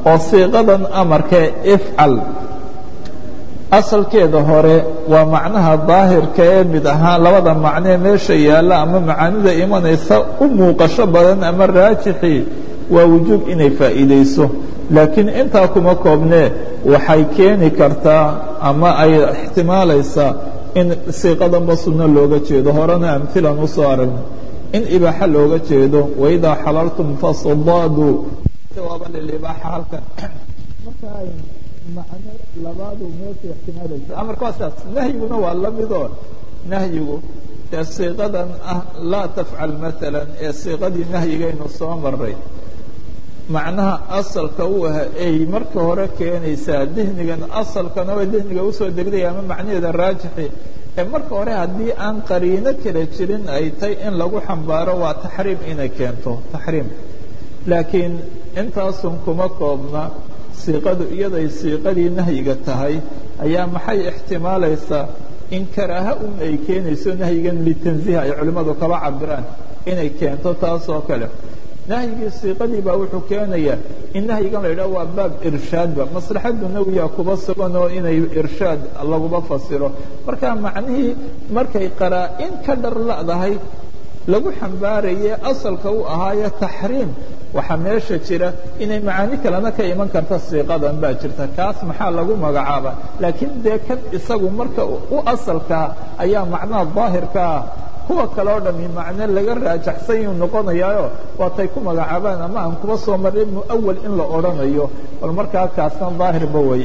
oo siiqadan amarkee ifcal asalkeeda hore waa macnaha daahirka ee mid ahaan labada macnee meesha yaalla ama macaanida imanaysa u muuqasho badan ama raajixii waa wujuub inay faa'iidayso laakiin intaa kuma koobnee waxay keeni kartaa ama ay ixtimaalaysaa in siiqadanba sunno looga jeedo horena amhilan u soo aragno in ibaaxa looga jeedo waidaa xalaltum fasdaaduu jawaaba lilibaaxa halkan marka macno labaadu meesha ixtimaalaysa amarka waa sidaas nahyiguna waa la midoo nahyigu ee siiqadan ah laa tafcal maalan ee siiqadii nahyigaynu soo maray macnaha asalka u ah ay marka hore keenaysaa dihnigan asalkana way dihniga usoo degdaya ama macnaheeda raajixi ee marka hore haddii aan qariino kala jirin ay tay in lagu xambaaro waa taxriim inay keento taxriim laakiin intaasun kuma koobna siiqadu iyaday siiqadii nahyiga tahay ayaa maxay ixtimaalaysaa in karaaha un ay keenayso nahyigan litanziih ay culimmadu kaba cabiraan inay keento taas oo kale nahyigii siiqadii baa wuxuu keenayaa in nahyigan la yidhaho waa baab irshaadba maslaxaddu nawiya kuba sugan oo inay irshaad laguba fasiro marka macnihii markay qaraa-in ka dhar la'dahay lagu xambaaraye asalka u ahaayo taxriim waxaa meesha jira inay macaani kalena ka iman karta siiqadan baa jirta kaas maxaa lagu magacaaba laakiin dee kan isagu marka u asalkaa ayaa macnaha daahirkaa kuwa kale oo dhami macno laga raajaxsan yuu noqonayaayo waatay ku magacaabaan ama aan kuba soo marin muawal in la odhanayo bal markaa kaasna daahirba wey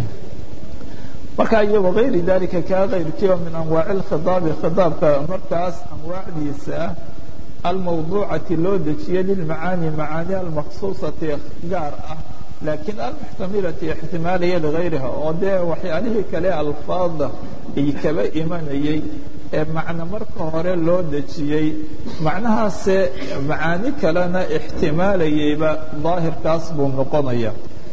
marka iyo wagayri dalika kaa kayrkiiba min anwaaci اlkhidaabi khidaabka markaas anwaacdiisa ah almawduucati loo dejiye lilmacaani macaani almaksuusati gaar ah laakiin almuxtamilati ixtimaaliya ligayriha oo dee waxyaalihii kale alfaada ay kaba imanayey ee macno marka hore loo dejiyey macnahaase macaani kalena ixtimaalayeyba daahirkaas buu noqonaya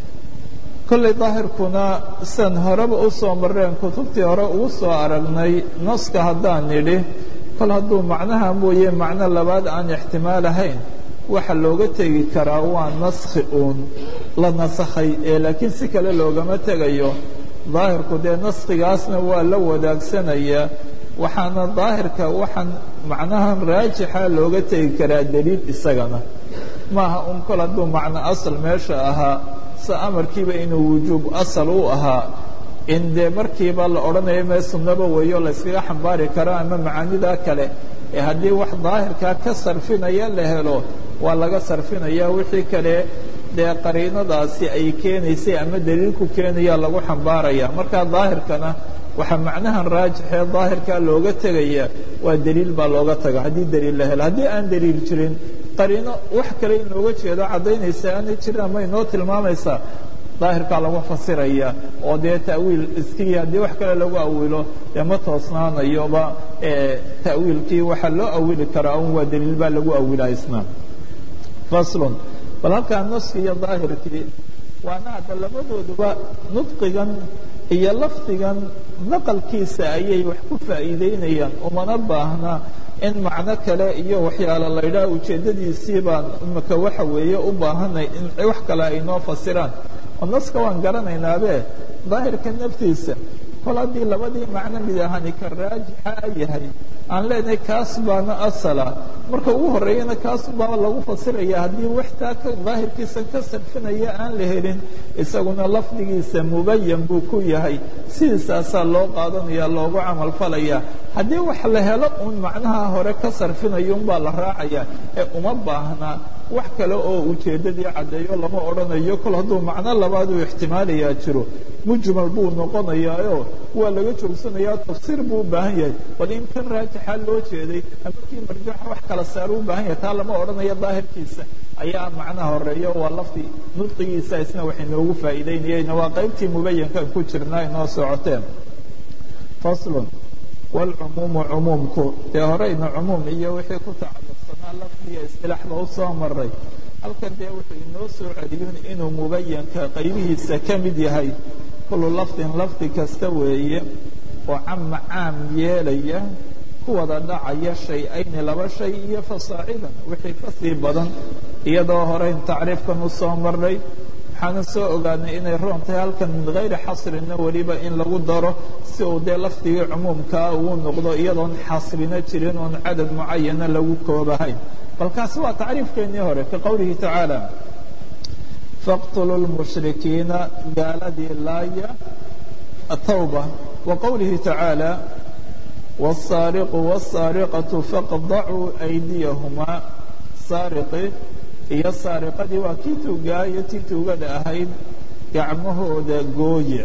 kollay daahirkuna san horeba u soo mareen kutubtii hore ugu soo aragnay naska haddaan nidhi kol hadduu macnaha mooye macno labaad aan ixtimaal ahayn waxa looga tegi karaa waa naskhi uun la nasakhay ee laakiin si kale loogama tegayo daahirku dee naskhigaasna waa la wadaagsanaya waxaana daahirka waxaan macnahan raajixa looga tegi karaa daliil isagana maaha un kol hadduu macno asal meesha ahaa se amarkiiba inuu wujuub asal u ahaa in dee markiiba la odhanayo mee sunnaba weeyo layskaga xambaari karo ama macaanidaa kale ee haddii wax daahirkaa ka sarfinaya la helo waa laga sarfinaya wixii kale dee qariinadaasi ay keenaysay ama daliilku keenaya lagu xambaaraya marka daahirkana waxaa macnahan raajixee daahirkaa looga tegaya waa daliil baa looga taga haddii daliil la helo haddii aan daliil jirin qariino wax kale in looga jeedo caddaynaysa aanay jirin ama inoo tilmaamaysaa daahirkaa lagu fasiraya oo dee ta'wiil iskii haddii wax kale lagu awilo dee ma toosnaanayoba ta'wiilkii waxaa loo awili karaa un waa daliil baa lagu awilaa isna faslun bal halkaa naski iyo daahirkii waana hadda labadooduba nudqigan iyo lafdigan naqalkiisa ayay wax ku faa'iideynayaan umana baahna in macno kale iyo waxyaalo la ydhaha ujeeddadiisii baan imaka waxa weeye u baahanay in wax kale ay noo fasiraan oo naska waan garanaynaabe daahirka naftiisa kol haddii labadii macno mid ahani ka raajixa yahay aan leenahay kaas baana asala marka ugu horreeyana kaas baa lagu fasiraya haddii waxtaa ka daahirkiisa ka sarfinaya aan la helin isaguna lafdigiisa mubayan buu ku yahay sidiisaasaa loo qaadanaya loogu camal falaya haddii wax la helo uun macnaha hore ka sarfinayo unbaa la raacaya ee uma baahnaa wax kale oo ujeeddadii caddeeyo lama odhanayo kol hadduu macno labaad uu ixtimaalayaa jiro mujmal buu noqonayaayo waa laga joogsanayaa tafsiir buu u baahan yahay bal in kan raajixa loo jeeday ama kii marjuuxa wax kala saar u baahan yahay taa lama odhanayo daahirkiisa ayaa macnaha horeeya waa lafdi nudqigiisa isna wax inoogu faa'iideynayayna waa qaybtii mubayankan ku jirnaa inoo socoteen faslun waalcumuumu cumuumku dee horeyna cumuum iyo wixii ku tacalluqsanaa lafdiga istilaaxba u soo maray halkan dee wuxuu inoo soo celiyun inuu mubayanka qaybihiisa ka mid yahay kullu lafdin lafdi kasta weeye oo cama caam yeelaya ku wada dhacaya shay-ayni laba shay iyo fasaacidan wixii ka sii badan iyadoo horeyn tacriifkan u soo marray waxaana soo ogaanay inay roon tahay halkan min hayri xasrina weliba in lagu daro si uu dee lafdigii cumuumkaa uu noqdo iyadoon xasrina jirin oon cadad mucayana lagu koobahayn bal kaasi waa tacriifkeennii hore ka qowlihi tacaala faqtuluu lmushrikiina gaaladii laaya atawba wa qowlihi tacaala wاsaariqu wاsaariqatu faqdacuu aydiyahumaa saariqi iyo saariqadii waa kii tuugaayo tii tuugada ahayd gacmahooda gooye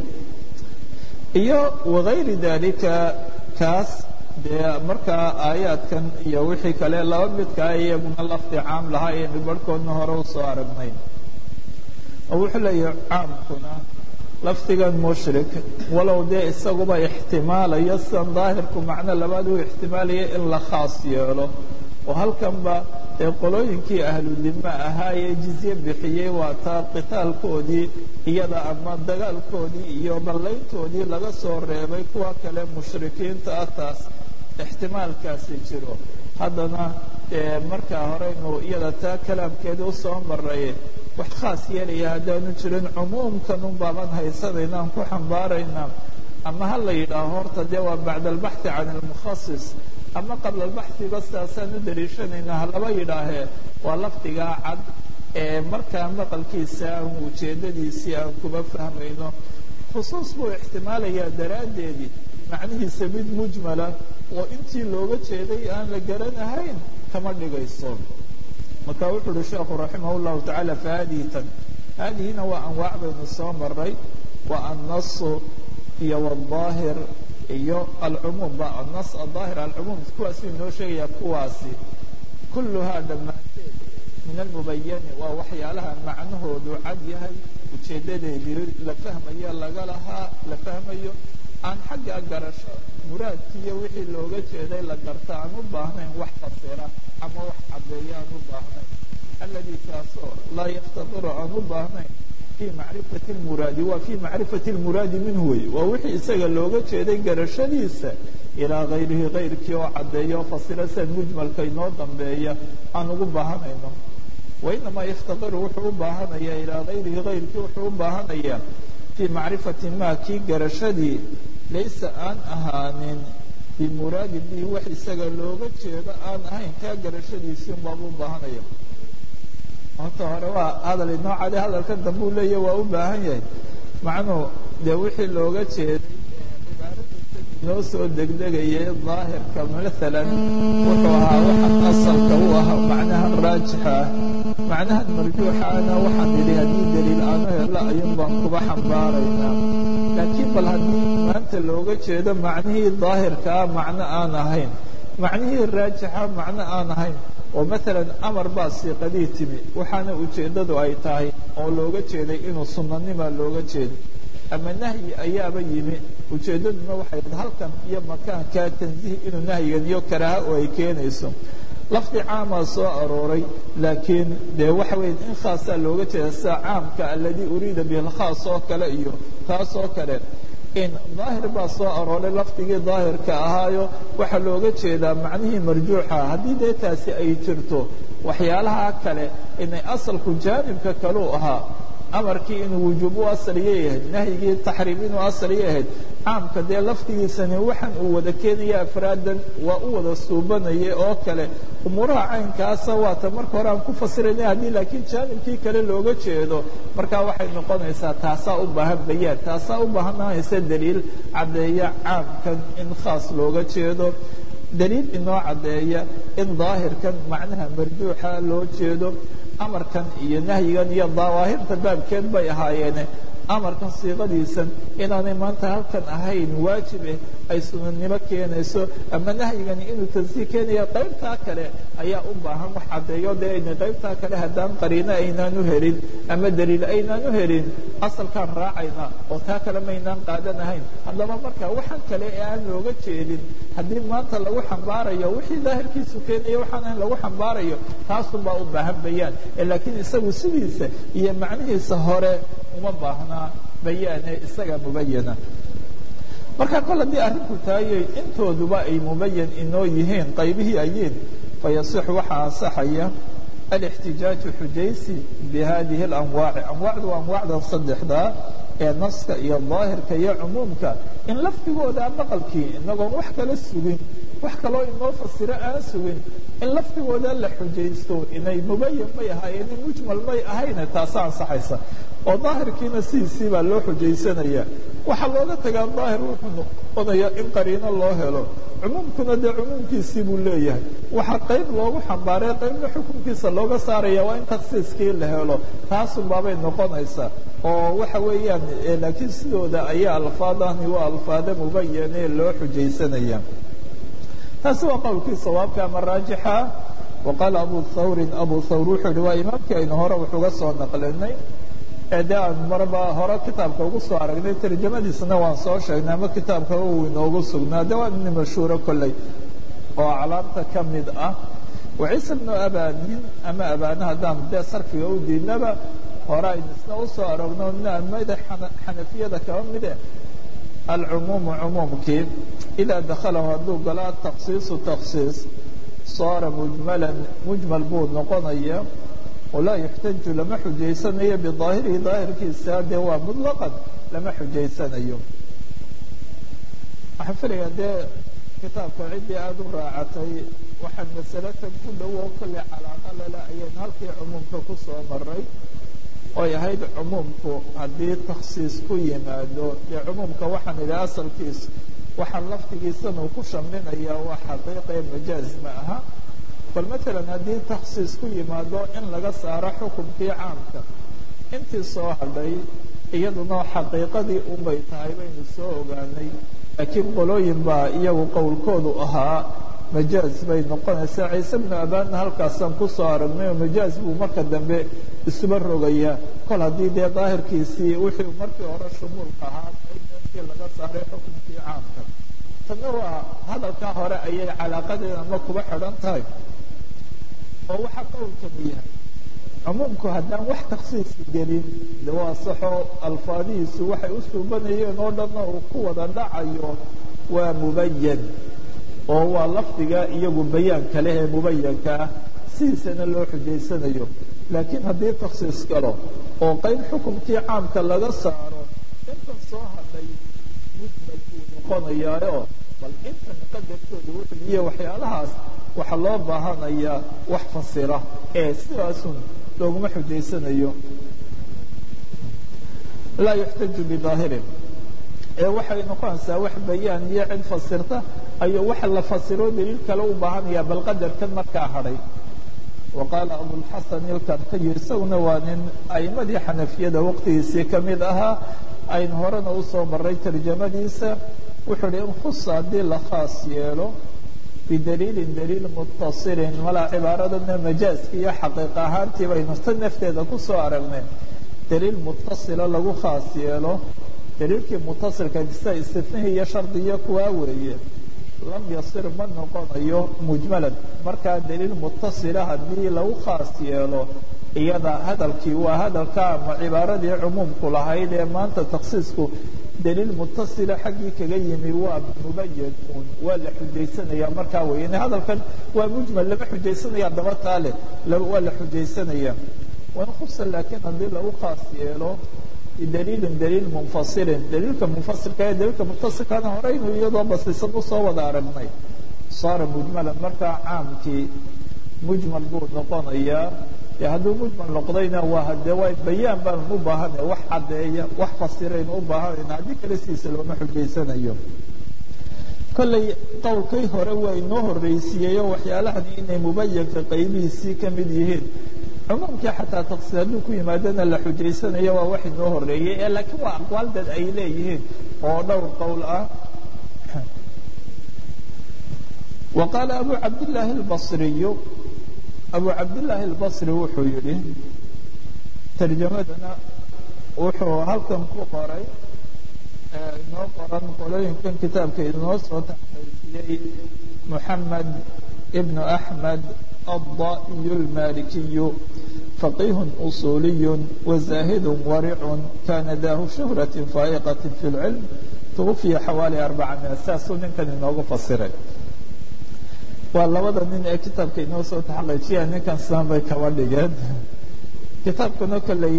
iyo wagayri dalika kaas dee markaa aayaadkan iyo wixii kale laba midkaa iyaguna lafdi caam lahaa ayaynu barhkoodna hore u soo aragnay oo wuxuu leeyahay caamkuna lafdigan mushrik walow dee isaguba ixtimaalayo sidan daahirku macno labaad uu ixtimaalaya in la khaas yeelo oo halkanba ee qolooyinkii ahludima ahaa ee jizye bixiyey waa taa qitaalkoodii iyada ama dagaalkoodii iyo ballayntoodii laga soo reebay kuwa kale mushrikiinta ah taas ixtimaalkaasi jiro haddana markaa horeynu iyada taa kalaamkeeda u soo maray wax khaas yeelaya haddaanu jirin cumuumkan un baaban haysanayna aan ku xambaarayna ama ha la yidhaaho horta dee waa bacda albaxthi can almukhasis ama qabla albaxhiba sidaasaan u daliishanayna halaba yidhaahee waa lafdigaa cad ee markaa maqalkiisa aan ujeeddadiisii aan kuba fahmayno khusuus buu ixtimaalayaa daraaddeedii macnihiisa mid mujmala oo intii looga jeeday aan la garanahayn kama dhigayso marka wuxuu uhi sheekhu raximah اllahu tacaala fahadihi tan haadihina waa anwaac baynu soo maray waa annasu iyo wاdaahir iyo alcumuum ba annas adaahir alcumuum kuwaasuu inoo sheegaya kuwaasi kulluhaa dhammaanteed min almubayani waa waxyaalaha macnahoodu cad yahay ujeeddadeedii la fahmayo laga lahaa la fahmayo aan xagga garasho muraadkiiyo wixii looga jeeday la garta aan u baahnayn wax fasira ama wax caddeeya aan u baahnayn alladii kaasoo laa yaftadiru aan u baahnayn fii macrifati lmuraadi waa fii macrifati lmuraadi minhu wey waa wixii isaga looga jeeday garashadiisa ilaa hayrihi kayrkii oo caddeeya oo fasira sian mujmalka inoo dambeeya aan ugu baahanayno wainamaa yaftadiru wuxuu u baahanaya ilaa hayrihi kayrkii wuxuu u baahanayaa fii macrifati ma kii garashadii laysa aan ahaanin bimuraadin bihi wax isaga looga jeedo aan ahayn kaa garashadiisii unbaaba u baahanaya horta hore waa hadal inoo cade hadalka dambe u leeyahy waa u baahan yahay macnuhu dee wixii looga jeeday inoo soo degdegayay daahirka maalan wuxuu ahaa waxaan asalka u ahaa macnahan raajixa ah macnahan marjuuxaana waxaan idhi haddii daliil aanu helo ayuun baan kuba xambaaraynaa laakiin bal haddii maanta looga jeedo macnihii daahirkaa macno aan ahayn macnihii raajixa macno aan ahayn oo maalan amar baa siiqadii timi waxaana ujeeddadu ay tahay oo looga jeeday inuu sunnanima looga jeeday ama nahyi ayaaba yimi ujeeddaduna waxay halkan iyo makaankaa tansiih inuu nahyigan iyo karaaha oo ay keenayso lafdi caamaa soo arooray laakiin dee waxa weya in khaasaa looga jeeda sida caamka aladii uriida bihi lkhaas oo kale iyo taas oo kale in daahir baa soo arooray lafdigii daahirka ahaayo waxaa looga jeedaa macnihii marjuuxa haddii dee taasi ay jirto waxyaalaha kale inay asalku jaanibka kaleu ahaa amarkii inuu wujuub u asaliya yahayd nahyigii taxriim inuu asaliya yahayd caamka dee lafdigiisani waxaan uu wada keenaya afraadan waa u wada suubanaya oo kale umuuraha caynkaasa waata marka hore aan ku fasirayna haddii laakiin jaanibkii kale looga jeedo markaa waxay noqonaysaa taasaa u baahan bayaan taasaa u baahanaysa daliil caddeeya caamkan in khaas looga jeedo daliil inoo caddeeya in daahirkan macnaha marjuuxa loo jeedo amarkan iyo nahyigan iyo dawaahirta baabkeed bay ahaayeene amarkan siiqadiisan inaanay maanta halkan ahayn waajib eh ay sunanimo keenayso ama nahyigani inuu tansiih keenaya qaybtaa kale ayaa u baahan wax caddeeyo dee ayna qaybtaa kale haddaan qariino aynaan u helin ama daliil aynaan u helin asalkaan raacayna oo taa kale maynaan qaadanahayn haddaba marka waxaan kale ee aan looga jeedin haddii maanta lagu xambaarayo wixii daahirkiisu keenaya waxaan ahayn lagu xambaarayo taasunbaa u baahan bayaan laakiin isagu sidiisa iyo macnihiisa hore uma baahnaa bayaane isaga mubayana marka kol haddii arrinku taayay intooduba ay mubayan inoo yihiin qaybihii ayiin fayasixu waxaa ansaxaya alاxtijaaju xujaysi bihadihi اlanwaaci anwaacdu waa anwaacdan saddexdaa ee naska iyo daahirka iyo cumuumka in lafdigooda maqalkii inagoon wax kala sugin wax kaloo inoo fasiro aan sugin in lafdigooda la xujaysto inay mubayan may ahaayeen in mujmal may ahayne taasa ansaxaysa oo daahirkiina sidiisii baa loo xujaysanaya waxaa looga tagaa daahir wuxuu noqonayaa in qariino loo helo cumuumkuna dee cumuumkiisii buu leeyahay waxaa qayb loogu xambaaray qaybna xukunkiisa looga saaraya waa in taksiiskii la helo taasunbaabay noqonaysaa oo waxa weeyaan laakiin sidooda ayaa alfaadani waa alfaado mubayane loo xujaysanaya taasi waa qowlkii sawaabka ama raajixa waqaala abu thawrin abu thawr wuxuu yihi waa imaamkii aynu hore wuxuga soo naqlinay ee dee aan marba hore kitaabka ugu soo aragnay tarjamadiisna waan soo sheegnay ama kitaabka uu inoogu sugnaa de waa nin mashhuuro kolley oo aclaamta ka mid ah waciisa bnu abanin ama abana haddaan dee sarfiga u diidnaba hore aynu isna usoo aragno mid xanafiyada kaba mide alcumuumu cumuumkii idaa dakhalahu hadduu galo ataksiisu taksiis saara mujmalan mujmal buu noqonaya walaa yuxtaju lama xujaysanayo bidaahirihi daahirkiisa dee waa mutlaqan lama xujaysanayo waxaan filayaa dee kitaabka ciddii aada u raacatay waxaan masalatan ku dhowo kolley calaaqa lale ayaynu halkii cumuumka ku soo maray oy ahayd cumuumku haddii takhsiis ku yimaado dee cumuumka waxaan idhi asalkiis waxaa laftigiisana uu ku shamlinaya waa xaqiiqee majaaz ma aha bal matalan haddii takhsiis ku yimaado in laga saaro xukunkii caamka intii soo hadhay iyaduna xaqiiqadii unbay tahay baynu soo ogaanay laakiin qolooyin baa iyagu qowlkoodu ahaa majaaz bay noqonaysaa ciise bnu abaanna halkaasaan ku soo aragnay oo majaaz buu marka dambe isuba rogayaa kol haddii dee daahirkiisii wixii markii hore shumuulka ahaa intii laga saaray xukunkii caamka tanna waa hadalkaa hore ayay calaaqadeeda ma kuba xidhan tahay oo waxa qowlkani yahay cumuumku haddaan wax taksiisi gelin de waa saxo alfaadihiisu waxay u suubanayeen oo dhanna uu ku wada dhacayo waa mubayan oo waa lafdiga iyagu bayaanka leh ee mubayanka ah sidiisana loo xujaysanayo laakiin haddii taksiis galo oo qayb xukumkii caamka laga saaro intan soo hadhay mujmal buu noqonayaayo bal intan qadarkooda wuxuu iyo waxyaalahaas waxaa loo baahanayaa wax fasira ee sidaasun looguma xujaysanayo laa yuxtaju bidaahirin ee waxay noqonaysaa wax bayaan iyo cid fasirta ayuu waxa la fasiro daliil kale u baahanaya bal qadarkan markaa hadhay wa qaala abulxasan ilkarkiyo isaguna waa nin a'imadii xanafiyada waqtigiisii ka mid ahaa aynu horena usoo maray tarjamadiisa wuxuu hi in khusa haddii la khaas yeelo bidaliilin daliil mutasilin malaa cibaaradana majaaska iyo xaqiiq ahaantii baynu ta nafteeda kusoo aragnay daliil mutasila lagu khaas yeelo daliilkii mutasilka sida istifnihii iyo shardiyo kuwaa weeye lam yasir ma noqonayo mujmalan markaa daliil mutasila haddii lagu khaas yeelo iyada hadalkii waa hadalka ama cibaaradii cumuumku lahayd ee maanta taksiisku daliil mutasila xaggii kaga yimi waa mubayan uun waa la xujaysanaya markaa wey in hadalkan waa mujmal lama xujaysanaya daba taale waa la xujaysanaya wain khusa laakiin haddii lagu khaas yeelo bidaliilin daliil munfasilin daliilka munfasilka ee daliilka mutasilkana horeynu iyadoo basisan usoo wada aragnay saara mujmalan markaa caamkii mujmal buu noqonayaa e hadduu mujmal noqdayna waa hadee waa bayaan baanu u baahanay wax caddeeya wax fasiraynu u baahanayna haddii kale sidiisa looma xujaysanayo kolley qowlkii hore waa inoo horreysiiyeyo waxyaalahani inay mubayanka qaybihiisii ka mid yihiin cumuumkii xataa taksiis hadduu ku yimaadana la xujaysanayo waa wax inoo horreeyey ee laakiin waa aqwaal dad ay leeyihiin oo dhowr qowl ah wa qaala abu cabdillaahi albasriyu abu cabdillaahi albasri wuxuu yidhi tarjamadana wuxuu halkan ku qoray inoo qoran qolooyinkan kitaabka inoo soo taxqiijiyey moxamed ibnu axmed الضائي المالكي فقيه أصولي وزاهد ورع كان ذاه شهرة فائقة في العلم توفي حوالي أربعمائة ساس ninkan inoogu fasiray waa labada nin ee kitaabka inoo soo taxaqiijiya ninkan sidan bay kaba dhigeen kitaabkana kolley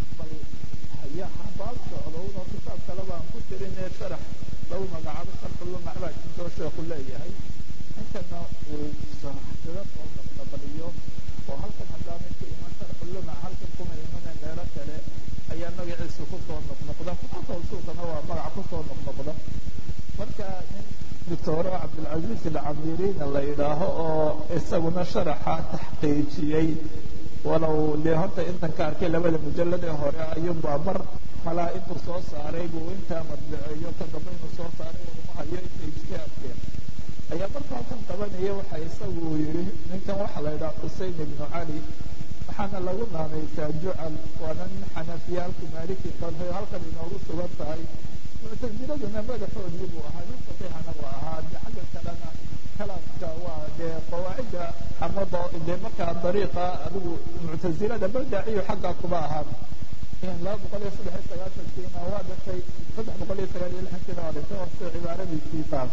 baab socdowno kitaab kale baan ku tirin ee sharax lagu magacaabo sharxulumac baa jirtoo sheeku leeyahay ninkana uu sida soo dabdabaliyo oo halkan haddaa ninka iman sharxulumac halkan kuma imane meelo kale ayaa magaciisa kusoo noqnoqda kutubta usuulkana waa magac kusoo noqnoqda marka nin doctoro cabdilcaziiz alcamiriina la yidhaaho oo isaguna sharaxa taxqiijiyey walow dee horta intan ka arkay labada mujalad ee hore ayuunbaa mar malaa intuu soo saaray buu intaa madbaceeyo ka dambe inuu soo saaray uma hayo inta ijtihaadkeen ayaa marka halkan qabanaya waxa isagu yidhi ninkan waxaa la yidhaha xusein ibnu cali waxaana lagu naanaysaa jucal waana nin xanafiyaalku maaliki qadhay halkan inoogu sugan tahay muctasiladuna madaxoodii buu ahaa nin faqiihana waa ahaa de xagga kalena kalaamka waa dee qawaacidda ama dee markaa dariiqa adigu muctasilada baldaaciyo xaggaa kuba ahaa laba boqol iyo saddex iyo sagaatankiina waa dhashay saddex boqol iyo sagaal iyo lixankiina waa dhashay oo sida cibaaradiisii taas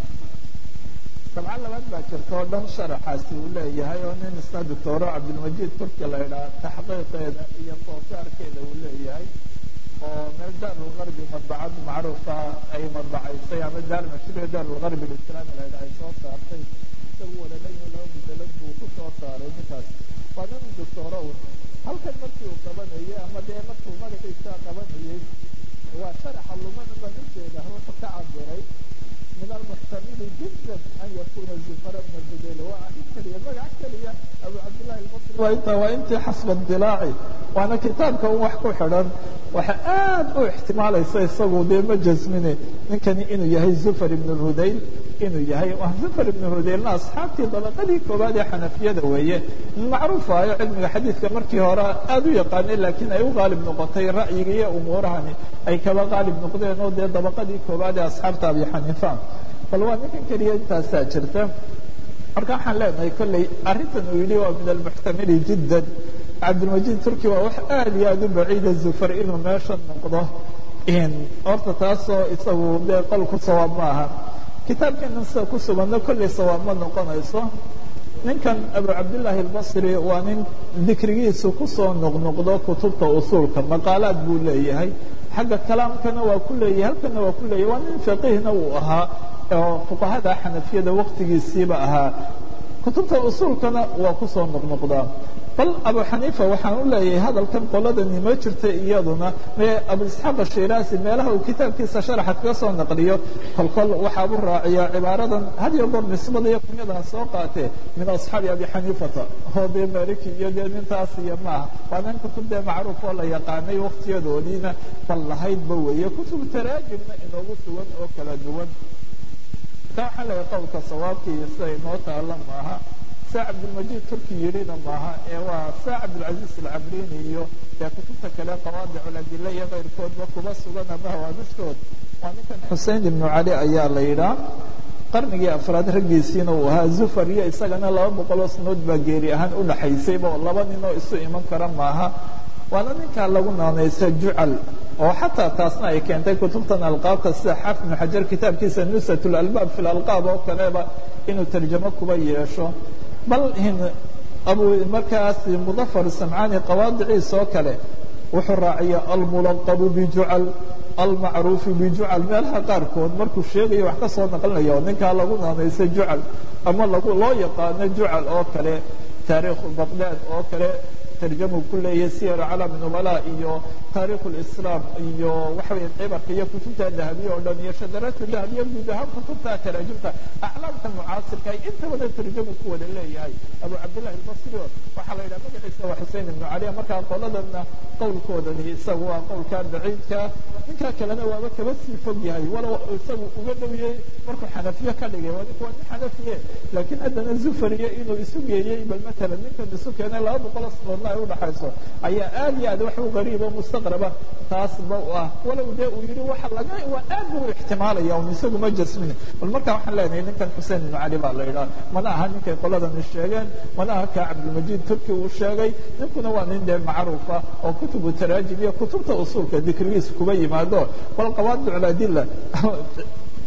sabca labaad baa jirta oo dhan sharaxaasi uu leeyahay oo nin isna doctoro cabdilmajiid turki la yidhaha taxqiiqeeda iyo soosaarkeeda uu leeyahay oo meel daarulgarbi madbacad macruufa ay madbacaysay ama daar mashruuc daarulgarbi lislaami la yidhaha ay soo saartay isagu wadaleeyahay laba mujalad buu ku soo saaray ninkaas waa nin doctoro un halkan markii uu qabanayay ama dee markuu magaciisa qabanayay waa sharaxa lumana baan ujeeda wuxuu ka cabiray من المحتمل جدا أن يكون الزفر بن الزبيل وأحد كلية مقع كلية أبو عبد الله المصري وإنت وإنت حسب اطلاعي وأنا كتابك وحكو حرام وحآد احتمال يسيصغوا دي مجز مني نكن إنه يهي زفر بن الهديل إنه يهي زفر بن الهديل أصحابتي ضلقلي كبادي حنفية دوية معروفة علم الحديث كمركي هراء أدو يقاني لكن أيو غالب نقطي رأيي أمورها أي كما غالب نقطي أنه دي ضلقلي كبادي أصحاب أبي حنيفة bal waa ninkan keliya intaasaa jirta marka waxaan leenahay kolley arrintan uu yidhi waa min almuxtamili jiddan cabdilmajiid turki waa wax aada iyo aada u baciida zufar inuu meesha noqdo horta taasoo isagu dee qolku sawaab ma aha kitaabkeena sida ku suganno kolley sawaab ma noqonayso ninkan abu cabdillaahi albasri waa nin dikrigiisu kusoo noqnoqdo kutubta usuulka maqaalaad buu leeyahay xagga kalaamkana waa ku leeyahay halkana waa ku leeyahay waa nin faqiihna uu ahaa oo fuqahada xanafiyada waqtigiisiiba ahaa kutubta usuulkana waa kusoo noqnoqdaa bal abu xaniifa waxaan u leeyahay hadalkan qoladani ma jirta iyaduna mee abu isxaaq ashiraasi meelaha uu kitaabkiisa sharaxa kaga soo naqliyo kolkol waxaabu raaciyaa cibaaradan had iyo goor nisbada iyo kunyadan soo qaatee min asxaabi abi xaniifata oo dee maliki iyo dee nintaas iyo maaha waa nin kutub dee macruuf oo la yaqaanay waktiyadoodiina bal lahaydba weeye kutub taraajimna inoogu sugan oo kala duwan ka waxaa leeyahay qowlka sawaabkii sida inoo taala maaha saa cabdilmajiid turki yidhina maaha ee waa saa cabdilcaziiz alcabrini iyo dee kutubta kale qawaadiculadile iyo kayrkoodba kuba sugan ama hawaabishtood waa ninkan xusein ibnu cali ayaa la yidhaa qarnigii afraad raggiisiina uu ahaa zufar iyo isagana laba boqoloo sanood baa geeri ahaan u dhaxaysayba oo laba ninoo isu iman kara maaha waana ninkaa lagu naanaysa jucal oo xataa taasna ay keentay kutubtan alqaabta sida xaafid ibnu xajar kitaabkiisa nusat lalbaab fi lalqaab oo kaleba inuu tarjamo kuba yeesho bal abu markaas mudafar samcaani qawaadiciisa oo kale wuxuu raaciya almulaqabu bijucal almacruufu bijucal meelaha qaarkood markuu sheegayo wax ka soo naqlinaya oo ninkaa lagu naanaysa jucal ama lagu loo yaqaano jucal oo kale taariikhu baqdaad oo kale tarjamu ku leeyahay siyar calam nubala iyo taarikh lislaam iyo waxa weya cibarka iyo kutubta dahabiye oo dhan iyo shadaraadka dahabiye guud ahaan kutubta taraajimta aclaamta mucaasirka ay inta wada tarjamu ku wada leeyahay abu cabdillahi albasri waxaa la yidhaha magaciisa waa xusein ibnu cali markaa qoladana qowlkoodani isagu waa qowlka baciidka ninka kalena waaba kaba sii fog yahay walow isagu uga dhowiyey markuu xanafiye ka dhigay waa ninku waa nin xanafiye laakiin haddana zufariye inuu isu geeyey bal matalan ninkan isu keenay laba boqol sanoodna ay udhaxayso ayaa aad iyo aad wax u gariib oo mustaqraba taasba u ah walow dee uu yidhi waxa laga waa aad buu ixtimaalaya un isagu ma jasmin bal markaa waxaan leenahay ninkan xusein ibnu cali baa la yidhaha mana aha ninkay qoladani sheegeen mana aha kaa cabdilmajiid turki uu sheegay ninkuna waa nin dee macruufa oo kutubu taraajim iyo kutubta usuulka dikrigiisa kuba yimaado bal qawaadic ladila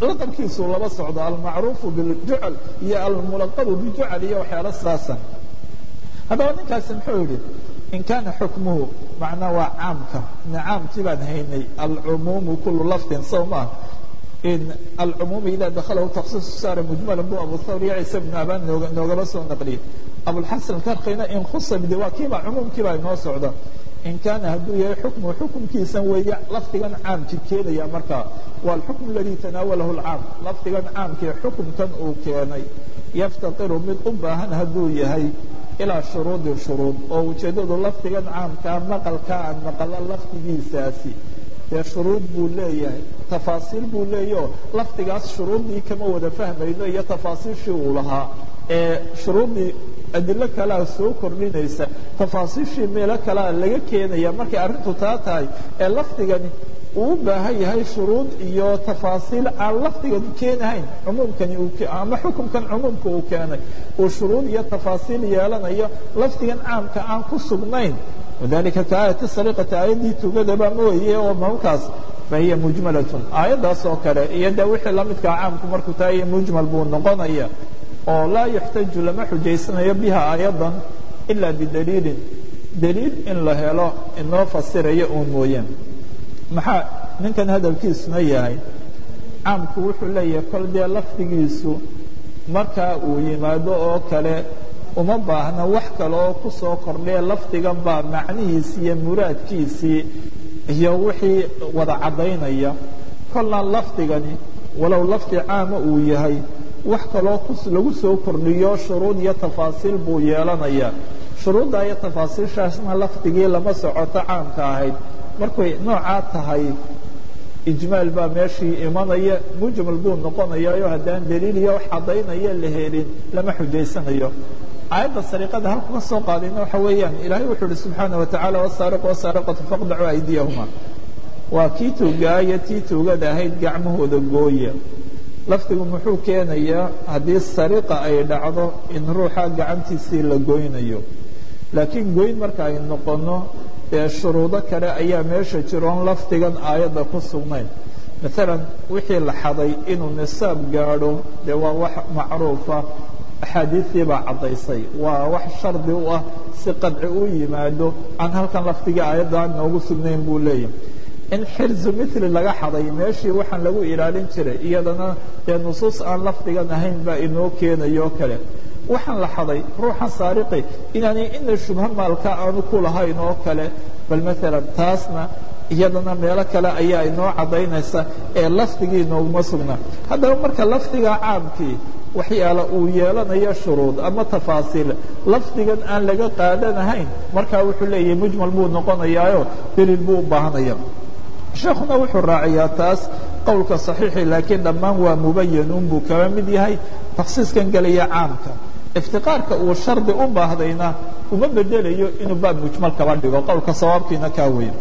laqabkiisuu laba socdo almacruufu biljucal iyo almulaqabu bijucal iyo waxyaalo sidaasa haddaba ninkaasi muxuu yidhi in kaana xukmuhu macnaa waa caamka caamkii baan haynay alcumuumu kulu lafdin sow maaha in alcumuum ida dakhalahu taksiisu saara mujmalan bu abu thawr iyo ciise bnu abaan nooga noogaba soo naqliyey abulxasan karkina in khusa bide waa kiiba cumuumkiibaa inoo socda in kaana hadduu yahay xukmu xukumkiisan weeye lafdigan caamki keenaya markaa waa alxukm aladii tanaawalahu lcaam lafdigan caamkii xukumkan uu keenay yaftaqiru mid u baahan hadduu yahay ilaa shuruudin shuruud oo ujeeddadu lafdigan caamkaa maqalkaa aan maqalo lafdigiisaasi dee shuruud buu leeyahay tafaasiil buu leeyaho lafdigaas shuruuddii kama wada fahmayno iyo tafaasiishii uu lahaa ee shuruuddii adilo kalea soo kordhinaysa tafaasiishii meelo kalea laga keenaya markay arrintu taa tahay ee lafdigani uu u baahan yahay shuruud iyo tafaasiil aan lafdigani keenahayn cumuumkani ama xukumkan cumuumka uu keenay uu shuruud iyo tafaasiil yeelanayo lafdigan caamka aan ku sugnayn wadalika ka aayati sariqati aayaddii tugadaba mooye oo mawkaas fahiya mujmalatun aayaddaas oo kale iyo dee wixii la midkaa caamku markuu tahay mujmal buu noqonaya oo laa yuxtaju lama xujaysanayo biha aayaddan ilaa bidaliilin daliil in la helo inoo fasiraya uun mooyaan maxaa ninkan hadalkiisuna yahay caamku wuxuu leeyahay kol dee lafdigiisu markaa uu yimaado oo kale uma baahna wax kale oo ku soo kordhee lafdigan baa macnihiisii iyo muraadkiisii iyo wixii wada caddaynaya kolna lafdigani walow lafdi caama uu yahay wax kaloo lagu soo kordhiyo shuruud iyo tafaasiil buu yeelanaya shuruudda iyo tafaasiishaasna lafdigii lama socoto caamka ahayd markay noocaa tahay ijmaal baa meeshii imanaya mujmal buu noqonayayo haddaan daliil iyo wax caddaynaya la helin lama xujaysanayo aayadda sariiqada halku ka soo qaadayna waxa weeyaan ilaahay wuxuu uhi subxaana watacaala wasaariqu wasaariqatu faqdacuu aydiyahuma waa kii tuugaaya tii tuugada ahayd gacmahooda gooya lafdigu muxuu keenayaa haddii sariqa ay dhacdo in ruuxa gacantiisii la goynayo laakiin goyn marka ay noqono dee shuruudo kale ayaa meesha jiroon lafdigan aayadda ku sugnayn maalan wixii la xaday inuu nisaab gaadho dee waa wax macruufa axaadiistii baa caddaysay waa wax shardi u ah si qadci u yimaado aan halkan lafdigii aayadda aan noogu sugnayn buu leeyahay in xirzu mili laga xaday meeshii waxaan lagu ilaalin jiray iyadana dee nusuus aan lafdigan ahayn baa inoo keenayo kale waxaan la xaday ruuxa saariqi inaanay ina shubha maalka aanu ku lahayn oo kale bal maalan taasna iyadana meelo kale ayaa inoo caddaynaysa ee lafdigii nooguma sugna haddaba marka lafdiga caamkii waxyaala uu yeelanayo shuruud ama tafaasiil lafdigan aan laga qaadanahayn markaa wuxuu leeyahay mujmal buu noqonayaayo daliil buu u baahanaya sheekuna wuxuu raaciyaa taas qowlka صaxiixi laakiin dhammaan waa mubayanun buu kaba mid yahay taksiiskan gelaya caamka iftiqaarka uu shardi u baahdayna uma bedelayo inuu baab mujmal kaba dhigo qowlka sawaabkiina kaa weyn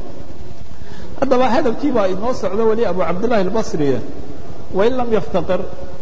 haddaba hadalkii baa inoo socdo weli abu cabdillahi اlbasri wain lam yaftaqir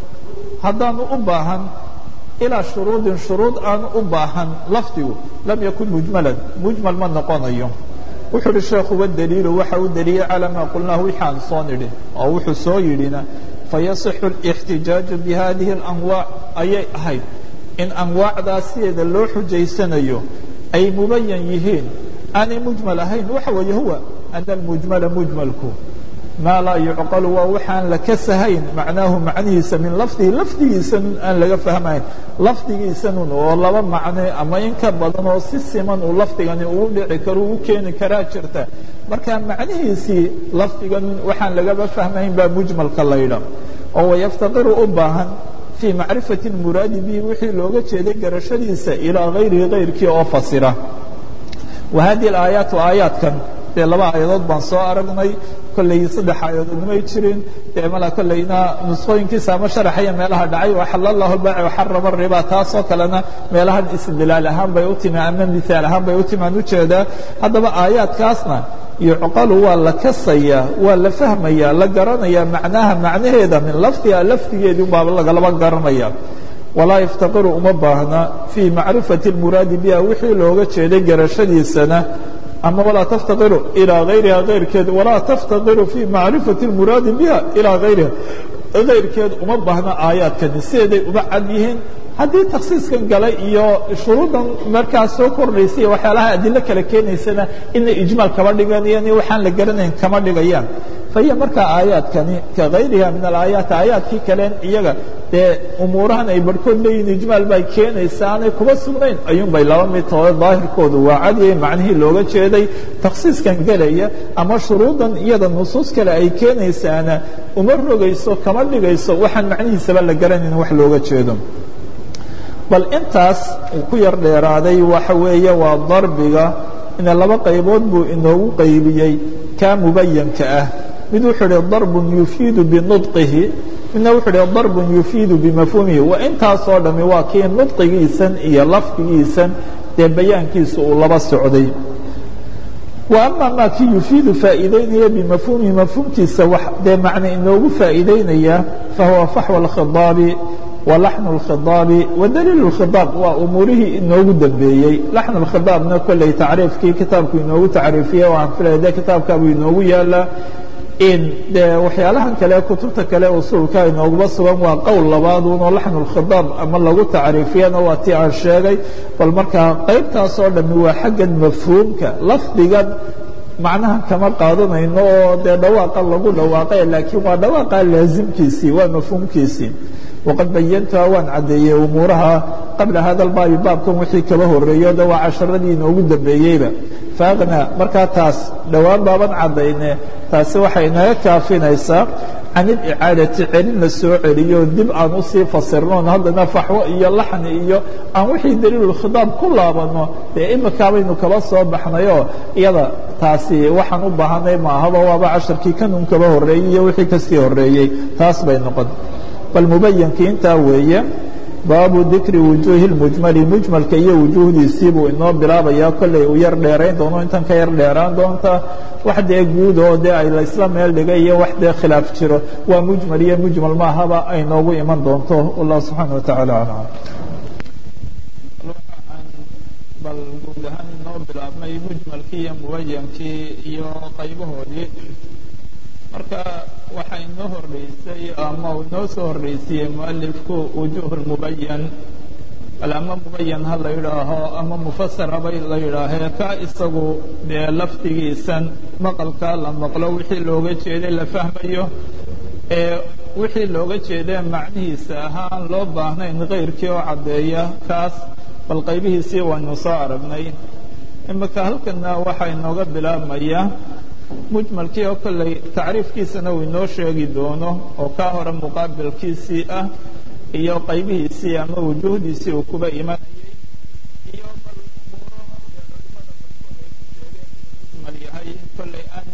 haddaanu u baahan ilaa shuruudin shuruud aanu u baahan lafdigu lam yakun mujmalan mujmal ma noqonayo wuxuu uhi sheekhu wadaliilu waxa u daliilay calaa maa qulnaahu wixi aan soo nidhi oo wuxuu soo yidhina fayasixu اlاxtijaaju bihadihi اlanwaac ayay ahayd in anwaacdaas sideeda loo xujaysanayo ay mubayan yihiin aanay mujmal ahayn waxa weeye huwa ana almujmala mujmalku maa laa yucqalu waa waxaan la kasahayn macnaahu macnihiisa min lafdihi lafdigiisanun aan laga fahmayn lafdigiisanun oo laba macne ama in ka badan oo si siman uu lafdigani ugu dhici karo u keeni karaa jirta marka macnihiisii lafdigan waxaan lagaba fahmayn baa mujmalka laydha oo wayaftaqiru u baahan fii macrifati muraadi bihi wixii looga jeeday garashadiisa ilaa gayrihi kayrkii oo fasira wa hadihi alaayaatu aayaadkan dee laba aayadood baan soo aragnay kolley saddex aayadood may jirin dee mala kolleyna nusqooyinkiisa ama sharaxaya meelaha dhacay waxalla allahu lbaaci waxarama riba taasoo kalena meelahan istidlaal ahaan bay u timi ama mihaal ahaan bay u timi aan ujeedaa haddaba aayaadkaasna yucqalu waa la kasayaa waa la fahmayaa la garanayaa macnaha macnaheeda min lafdiha lafdigeedii baa lagalaba garanaya walaa yaftaqiru uma baahna fii macrifati اlmuraadi biha wixii looga jeeday garashadiisana ama walaa taftaqiru ilaa gayriha kayrkeed walaa taftaqiru fii macrifati اlmuraadi biha ilaa gayriha kayrkeed uma baahno aayaadkani sideeday uba cad yihiin haddii taksiiskan galay iyo shuruuddan markaa soo kordhaysay waxyaalaha adilo kale keenaysana inay ijmaal kama dhiganayaan iyo waxaan la garanayn kama dhigayaan fahiya markaa aayaadkani ka kayriha min alaayaati aayaadkii kaleen iyaga dee umuurahan ay barhkood leeyihin ijmaal bay keenaysa aanay kuba sugnayn ayuunbay laba mid taho daahirkoodu waa cadiyay macnihii looga jeeday taksiiskan gelaya ama shuruuddan iyada nusuus kale ay keenaysaana uma rogayso kama dhigayso waxaan macnihiisaba la garanayn wax looga jeedo bal intaas uu ku yar dheeraaday waxa weeye waa darbiga ina laba qaybood buu inoogu qaybiyey kaa mubayanka ah mid wuxuu idhi darbun yufiidu binudqihi midna wuxuu idhi darbun yufiidu bimafhuumihi wa intaasoo dhammi waa kii nudqigiisan iyo lafdigiisan dee bayaankiisa uu laba socday wa ama maa kii yufiidu faa'iideynaya bimafhuumihi mafhuumkiisa wax dee macne inoogu faa'iideynaya fahuwa faxwa alkhidaabi walaxnu اlkhidaabi wadaliil اlkhidaab waa umuurihii inoogu dambeeyey laxnu اlkhidaabna kolley tacriifkii kitaabku inoogu tacriifiyey oo aan filaya de kitaabkaabuu inoogu yaalaa in dee waxyaalahan kale kutubta kale usuulka inooguba sugan waa qowl labaadunoo laxnu اlkhidaab ama lagu tacriifiyana waa tii aan sheegay bal markaa qaybtaas oo dhami waa xaggan mafhuumka lafdigan macnaha kama qaadanayno oo dee dhawaaqa lagu dhawaaqay laakiin waa dhawaaqa laasimkiisii waa mafhuumkiisii waqad bayantuha waan caddeeyey umuuraha qabla hada albaabi baabkan wixii kaba horeeyo de waa casharadii inoogu dambeeyeyba faaqna markaa taas dhowaan baaban caddayne taasi waxay inaga kaafinaysaa can ilicaadati celin la soo celiyo dib aan usii fasirnoon haddana faxwo iyo laxni iyo aan wixii daliilulkhidaab ku laabanno dee imikaabaynu kaba soo baxnayoo iyada taasi waxaan u baahanay maahaba waaba casharkii kanun kaba horreeyey iyo wixii kasii horreeyey taas bay noqon bal mubayankii intaa weeye baabu dikri wujuuhi اlmujmali mujmalka iyo wujuuhdiisii buu inoo bilaabayaa kolley uu yar dheerayn doono intan ka yar dheeraan doonta wax dee guud oo dee ay laysla meel dhigay iyo wax dee khilaaf jiro waa mujmal iyo mujmal maahaba ay noogu iman doonto wallah subxaana watacaala aclam bal guud ahaan inoo bilaabnay mujmalkii iyo mubayankii iyo qaybahoodii marka waxaa inoo horreysay ama uu inoo soo horreysiyey mualifku wujuuh lmubayan bal ama mubayan ha la yidhaaho ama mufasar haba la yidhaahee ka isagu dee lafdigiisan maqalka la maqlo wixii looga jeeday la fahmayo ee wixii looga jeedee macnihiisa ahaan loo baahnayn kayrkii oo caddeeya kaas bal qaybihiisii waynu soo aragnay imika halkana waxaa inooga bilaabmaya mujmalkii oo kolley tacriifkiisana uu inoo sheegi doono oo kaa hore muqaabilkiisii ah iyo qaybihiisii ama wujuuhdiisii uu kuba imanayay iyo bal umuuro culimada barkood ay ku sheegeen inuu mujmal yahay kolley aan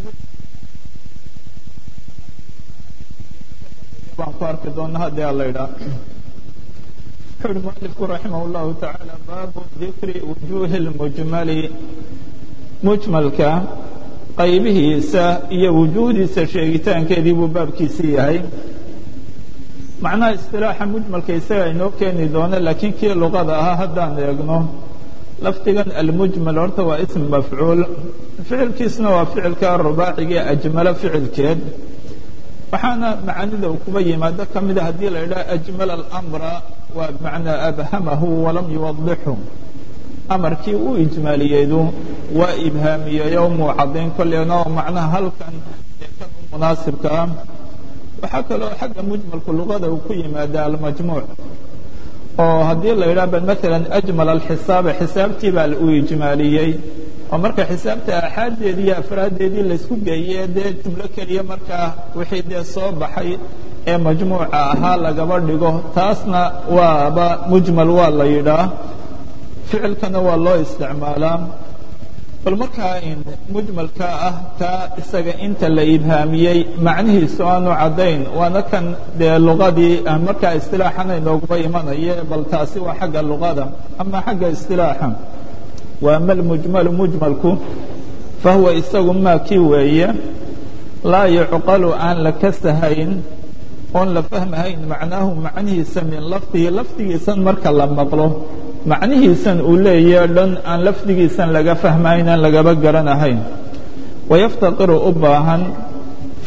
baan ku arki doona haddii a la idhaa wuxuu uhi mualifku raximah اllahu tacaala baabu dikri wujuuhi اlmujmali mujmalka qaybihiisa iyo wujuuhdiisa sheegitaankeedii buu baabkiisii yahay macnaha istilaaxa mujmalka isaga inoo keeni doono laakiin kii luqada ahaa haddaan eegno lafdigan almujmal horta waa ism mafcuul ficilkiisna waa ficilka rubaaciga ajmalo ficilkeed waxaana macaanida uu kuba yimaado ka mida haddii la idhaha ajmala alamra waa bimacnaa abhamahu walam yuwadixu amarkii uu ijmaaliyeedu waa ibhaamiyeeyo muu caddayn kolleena oo macnaha halkan ee kan u munaasibka ah waxaa kaloo xagga mujmalku luqada uu ku yimaada almajmuuc oo haddii la yidhaha bal maalan ajmal alxisaaba xisaabtii baa uu ijmaaliyey oo marka xisaabta aaxaaddeedii iyo afraaddeedii laysku geeyey dee jumlo keliya markaa wixii dee soo baxay ee majmuuca ahaa lagaba dhigo taasna waaba mujmal waa la yidhaah ficilkana waa loo isticmaalaa bal markaa mujmalka ah kaa isaga inta la ibhaamiyey macnihiisu aanu caddayn waana kan dee luqadii markaa istilaaxana inooguma imanaye bal taasi waa xagga luqada ama xagga istilaaxa wa ama almujmalu mujmalku fahuwa isagu maa kii weeye laa yucqalu aan la kasahayn oon la fahmahayn macnaahu macnihiisa min lafdihi lafdigiisan marka la maqlo macnihiisan uu leeyahe dhan aan lafdigiisan laga fahmayn aan lagaba garanahayn wayaftaqiru u baahan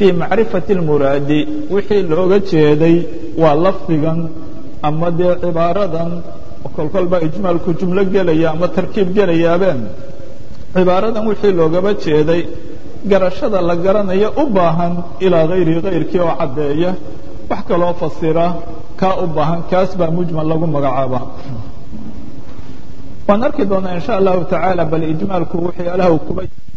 fii macrifati اlmuraadi wixii looga jeeday waa lafdigan ama dee cibaaradan kolkolba ijmaalku jumlo gelaya ama tarkiib gelayaabeen cibaaradan wixii loogaba jeeday garashada la garanayo u baahan ilaa hayri kayrkii oo caddeeya wax kaloo fasira kaa u baahan kaas baa mujmal lagu magacaabaa waan arki doonaa in sha allahu tacaala bal ijmaalku waxyaalaha uu kuba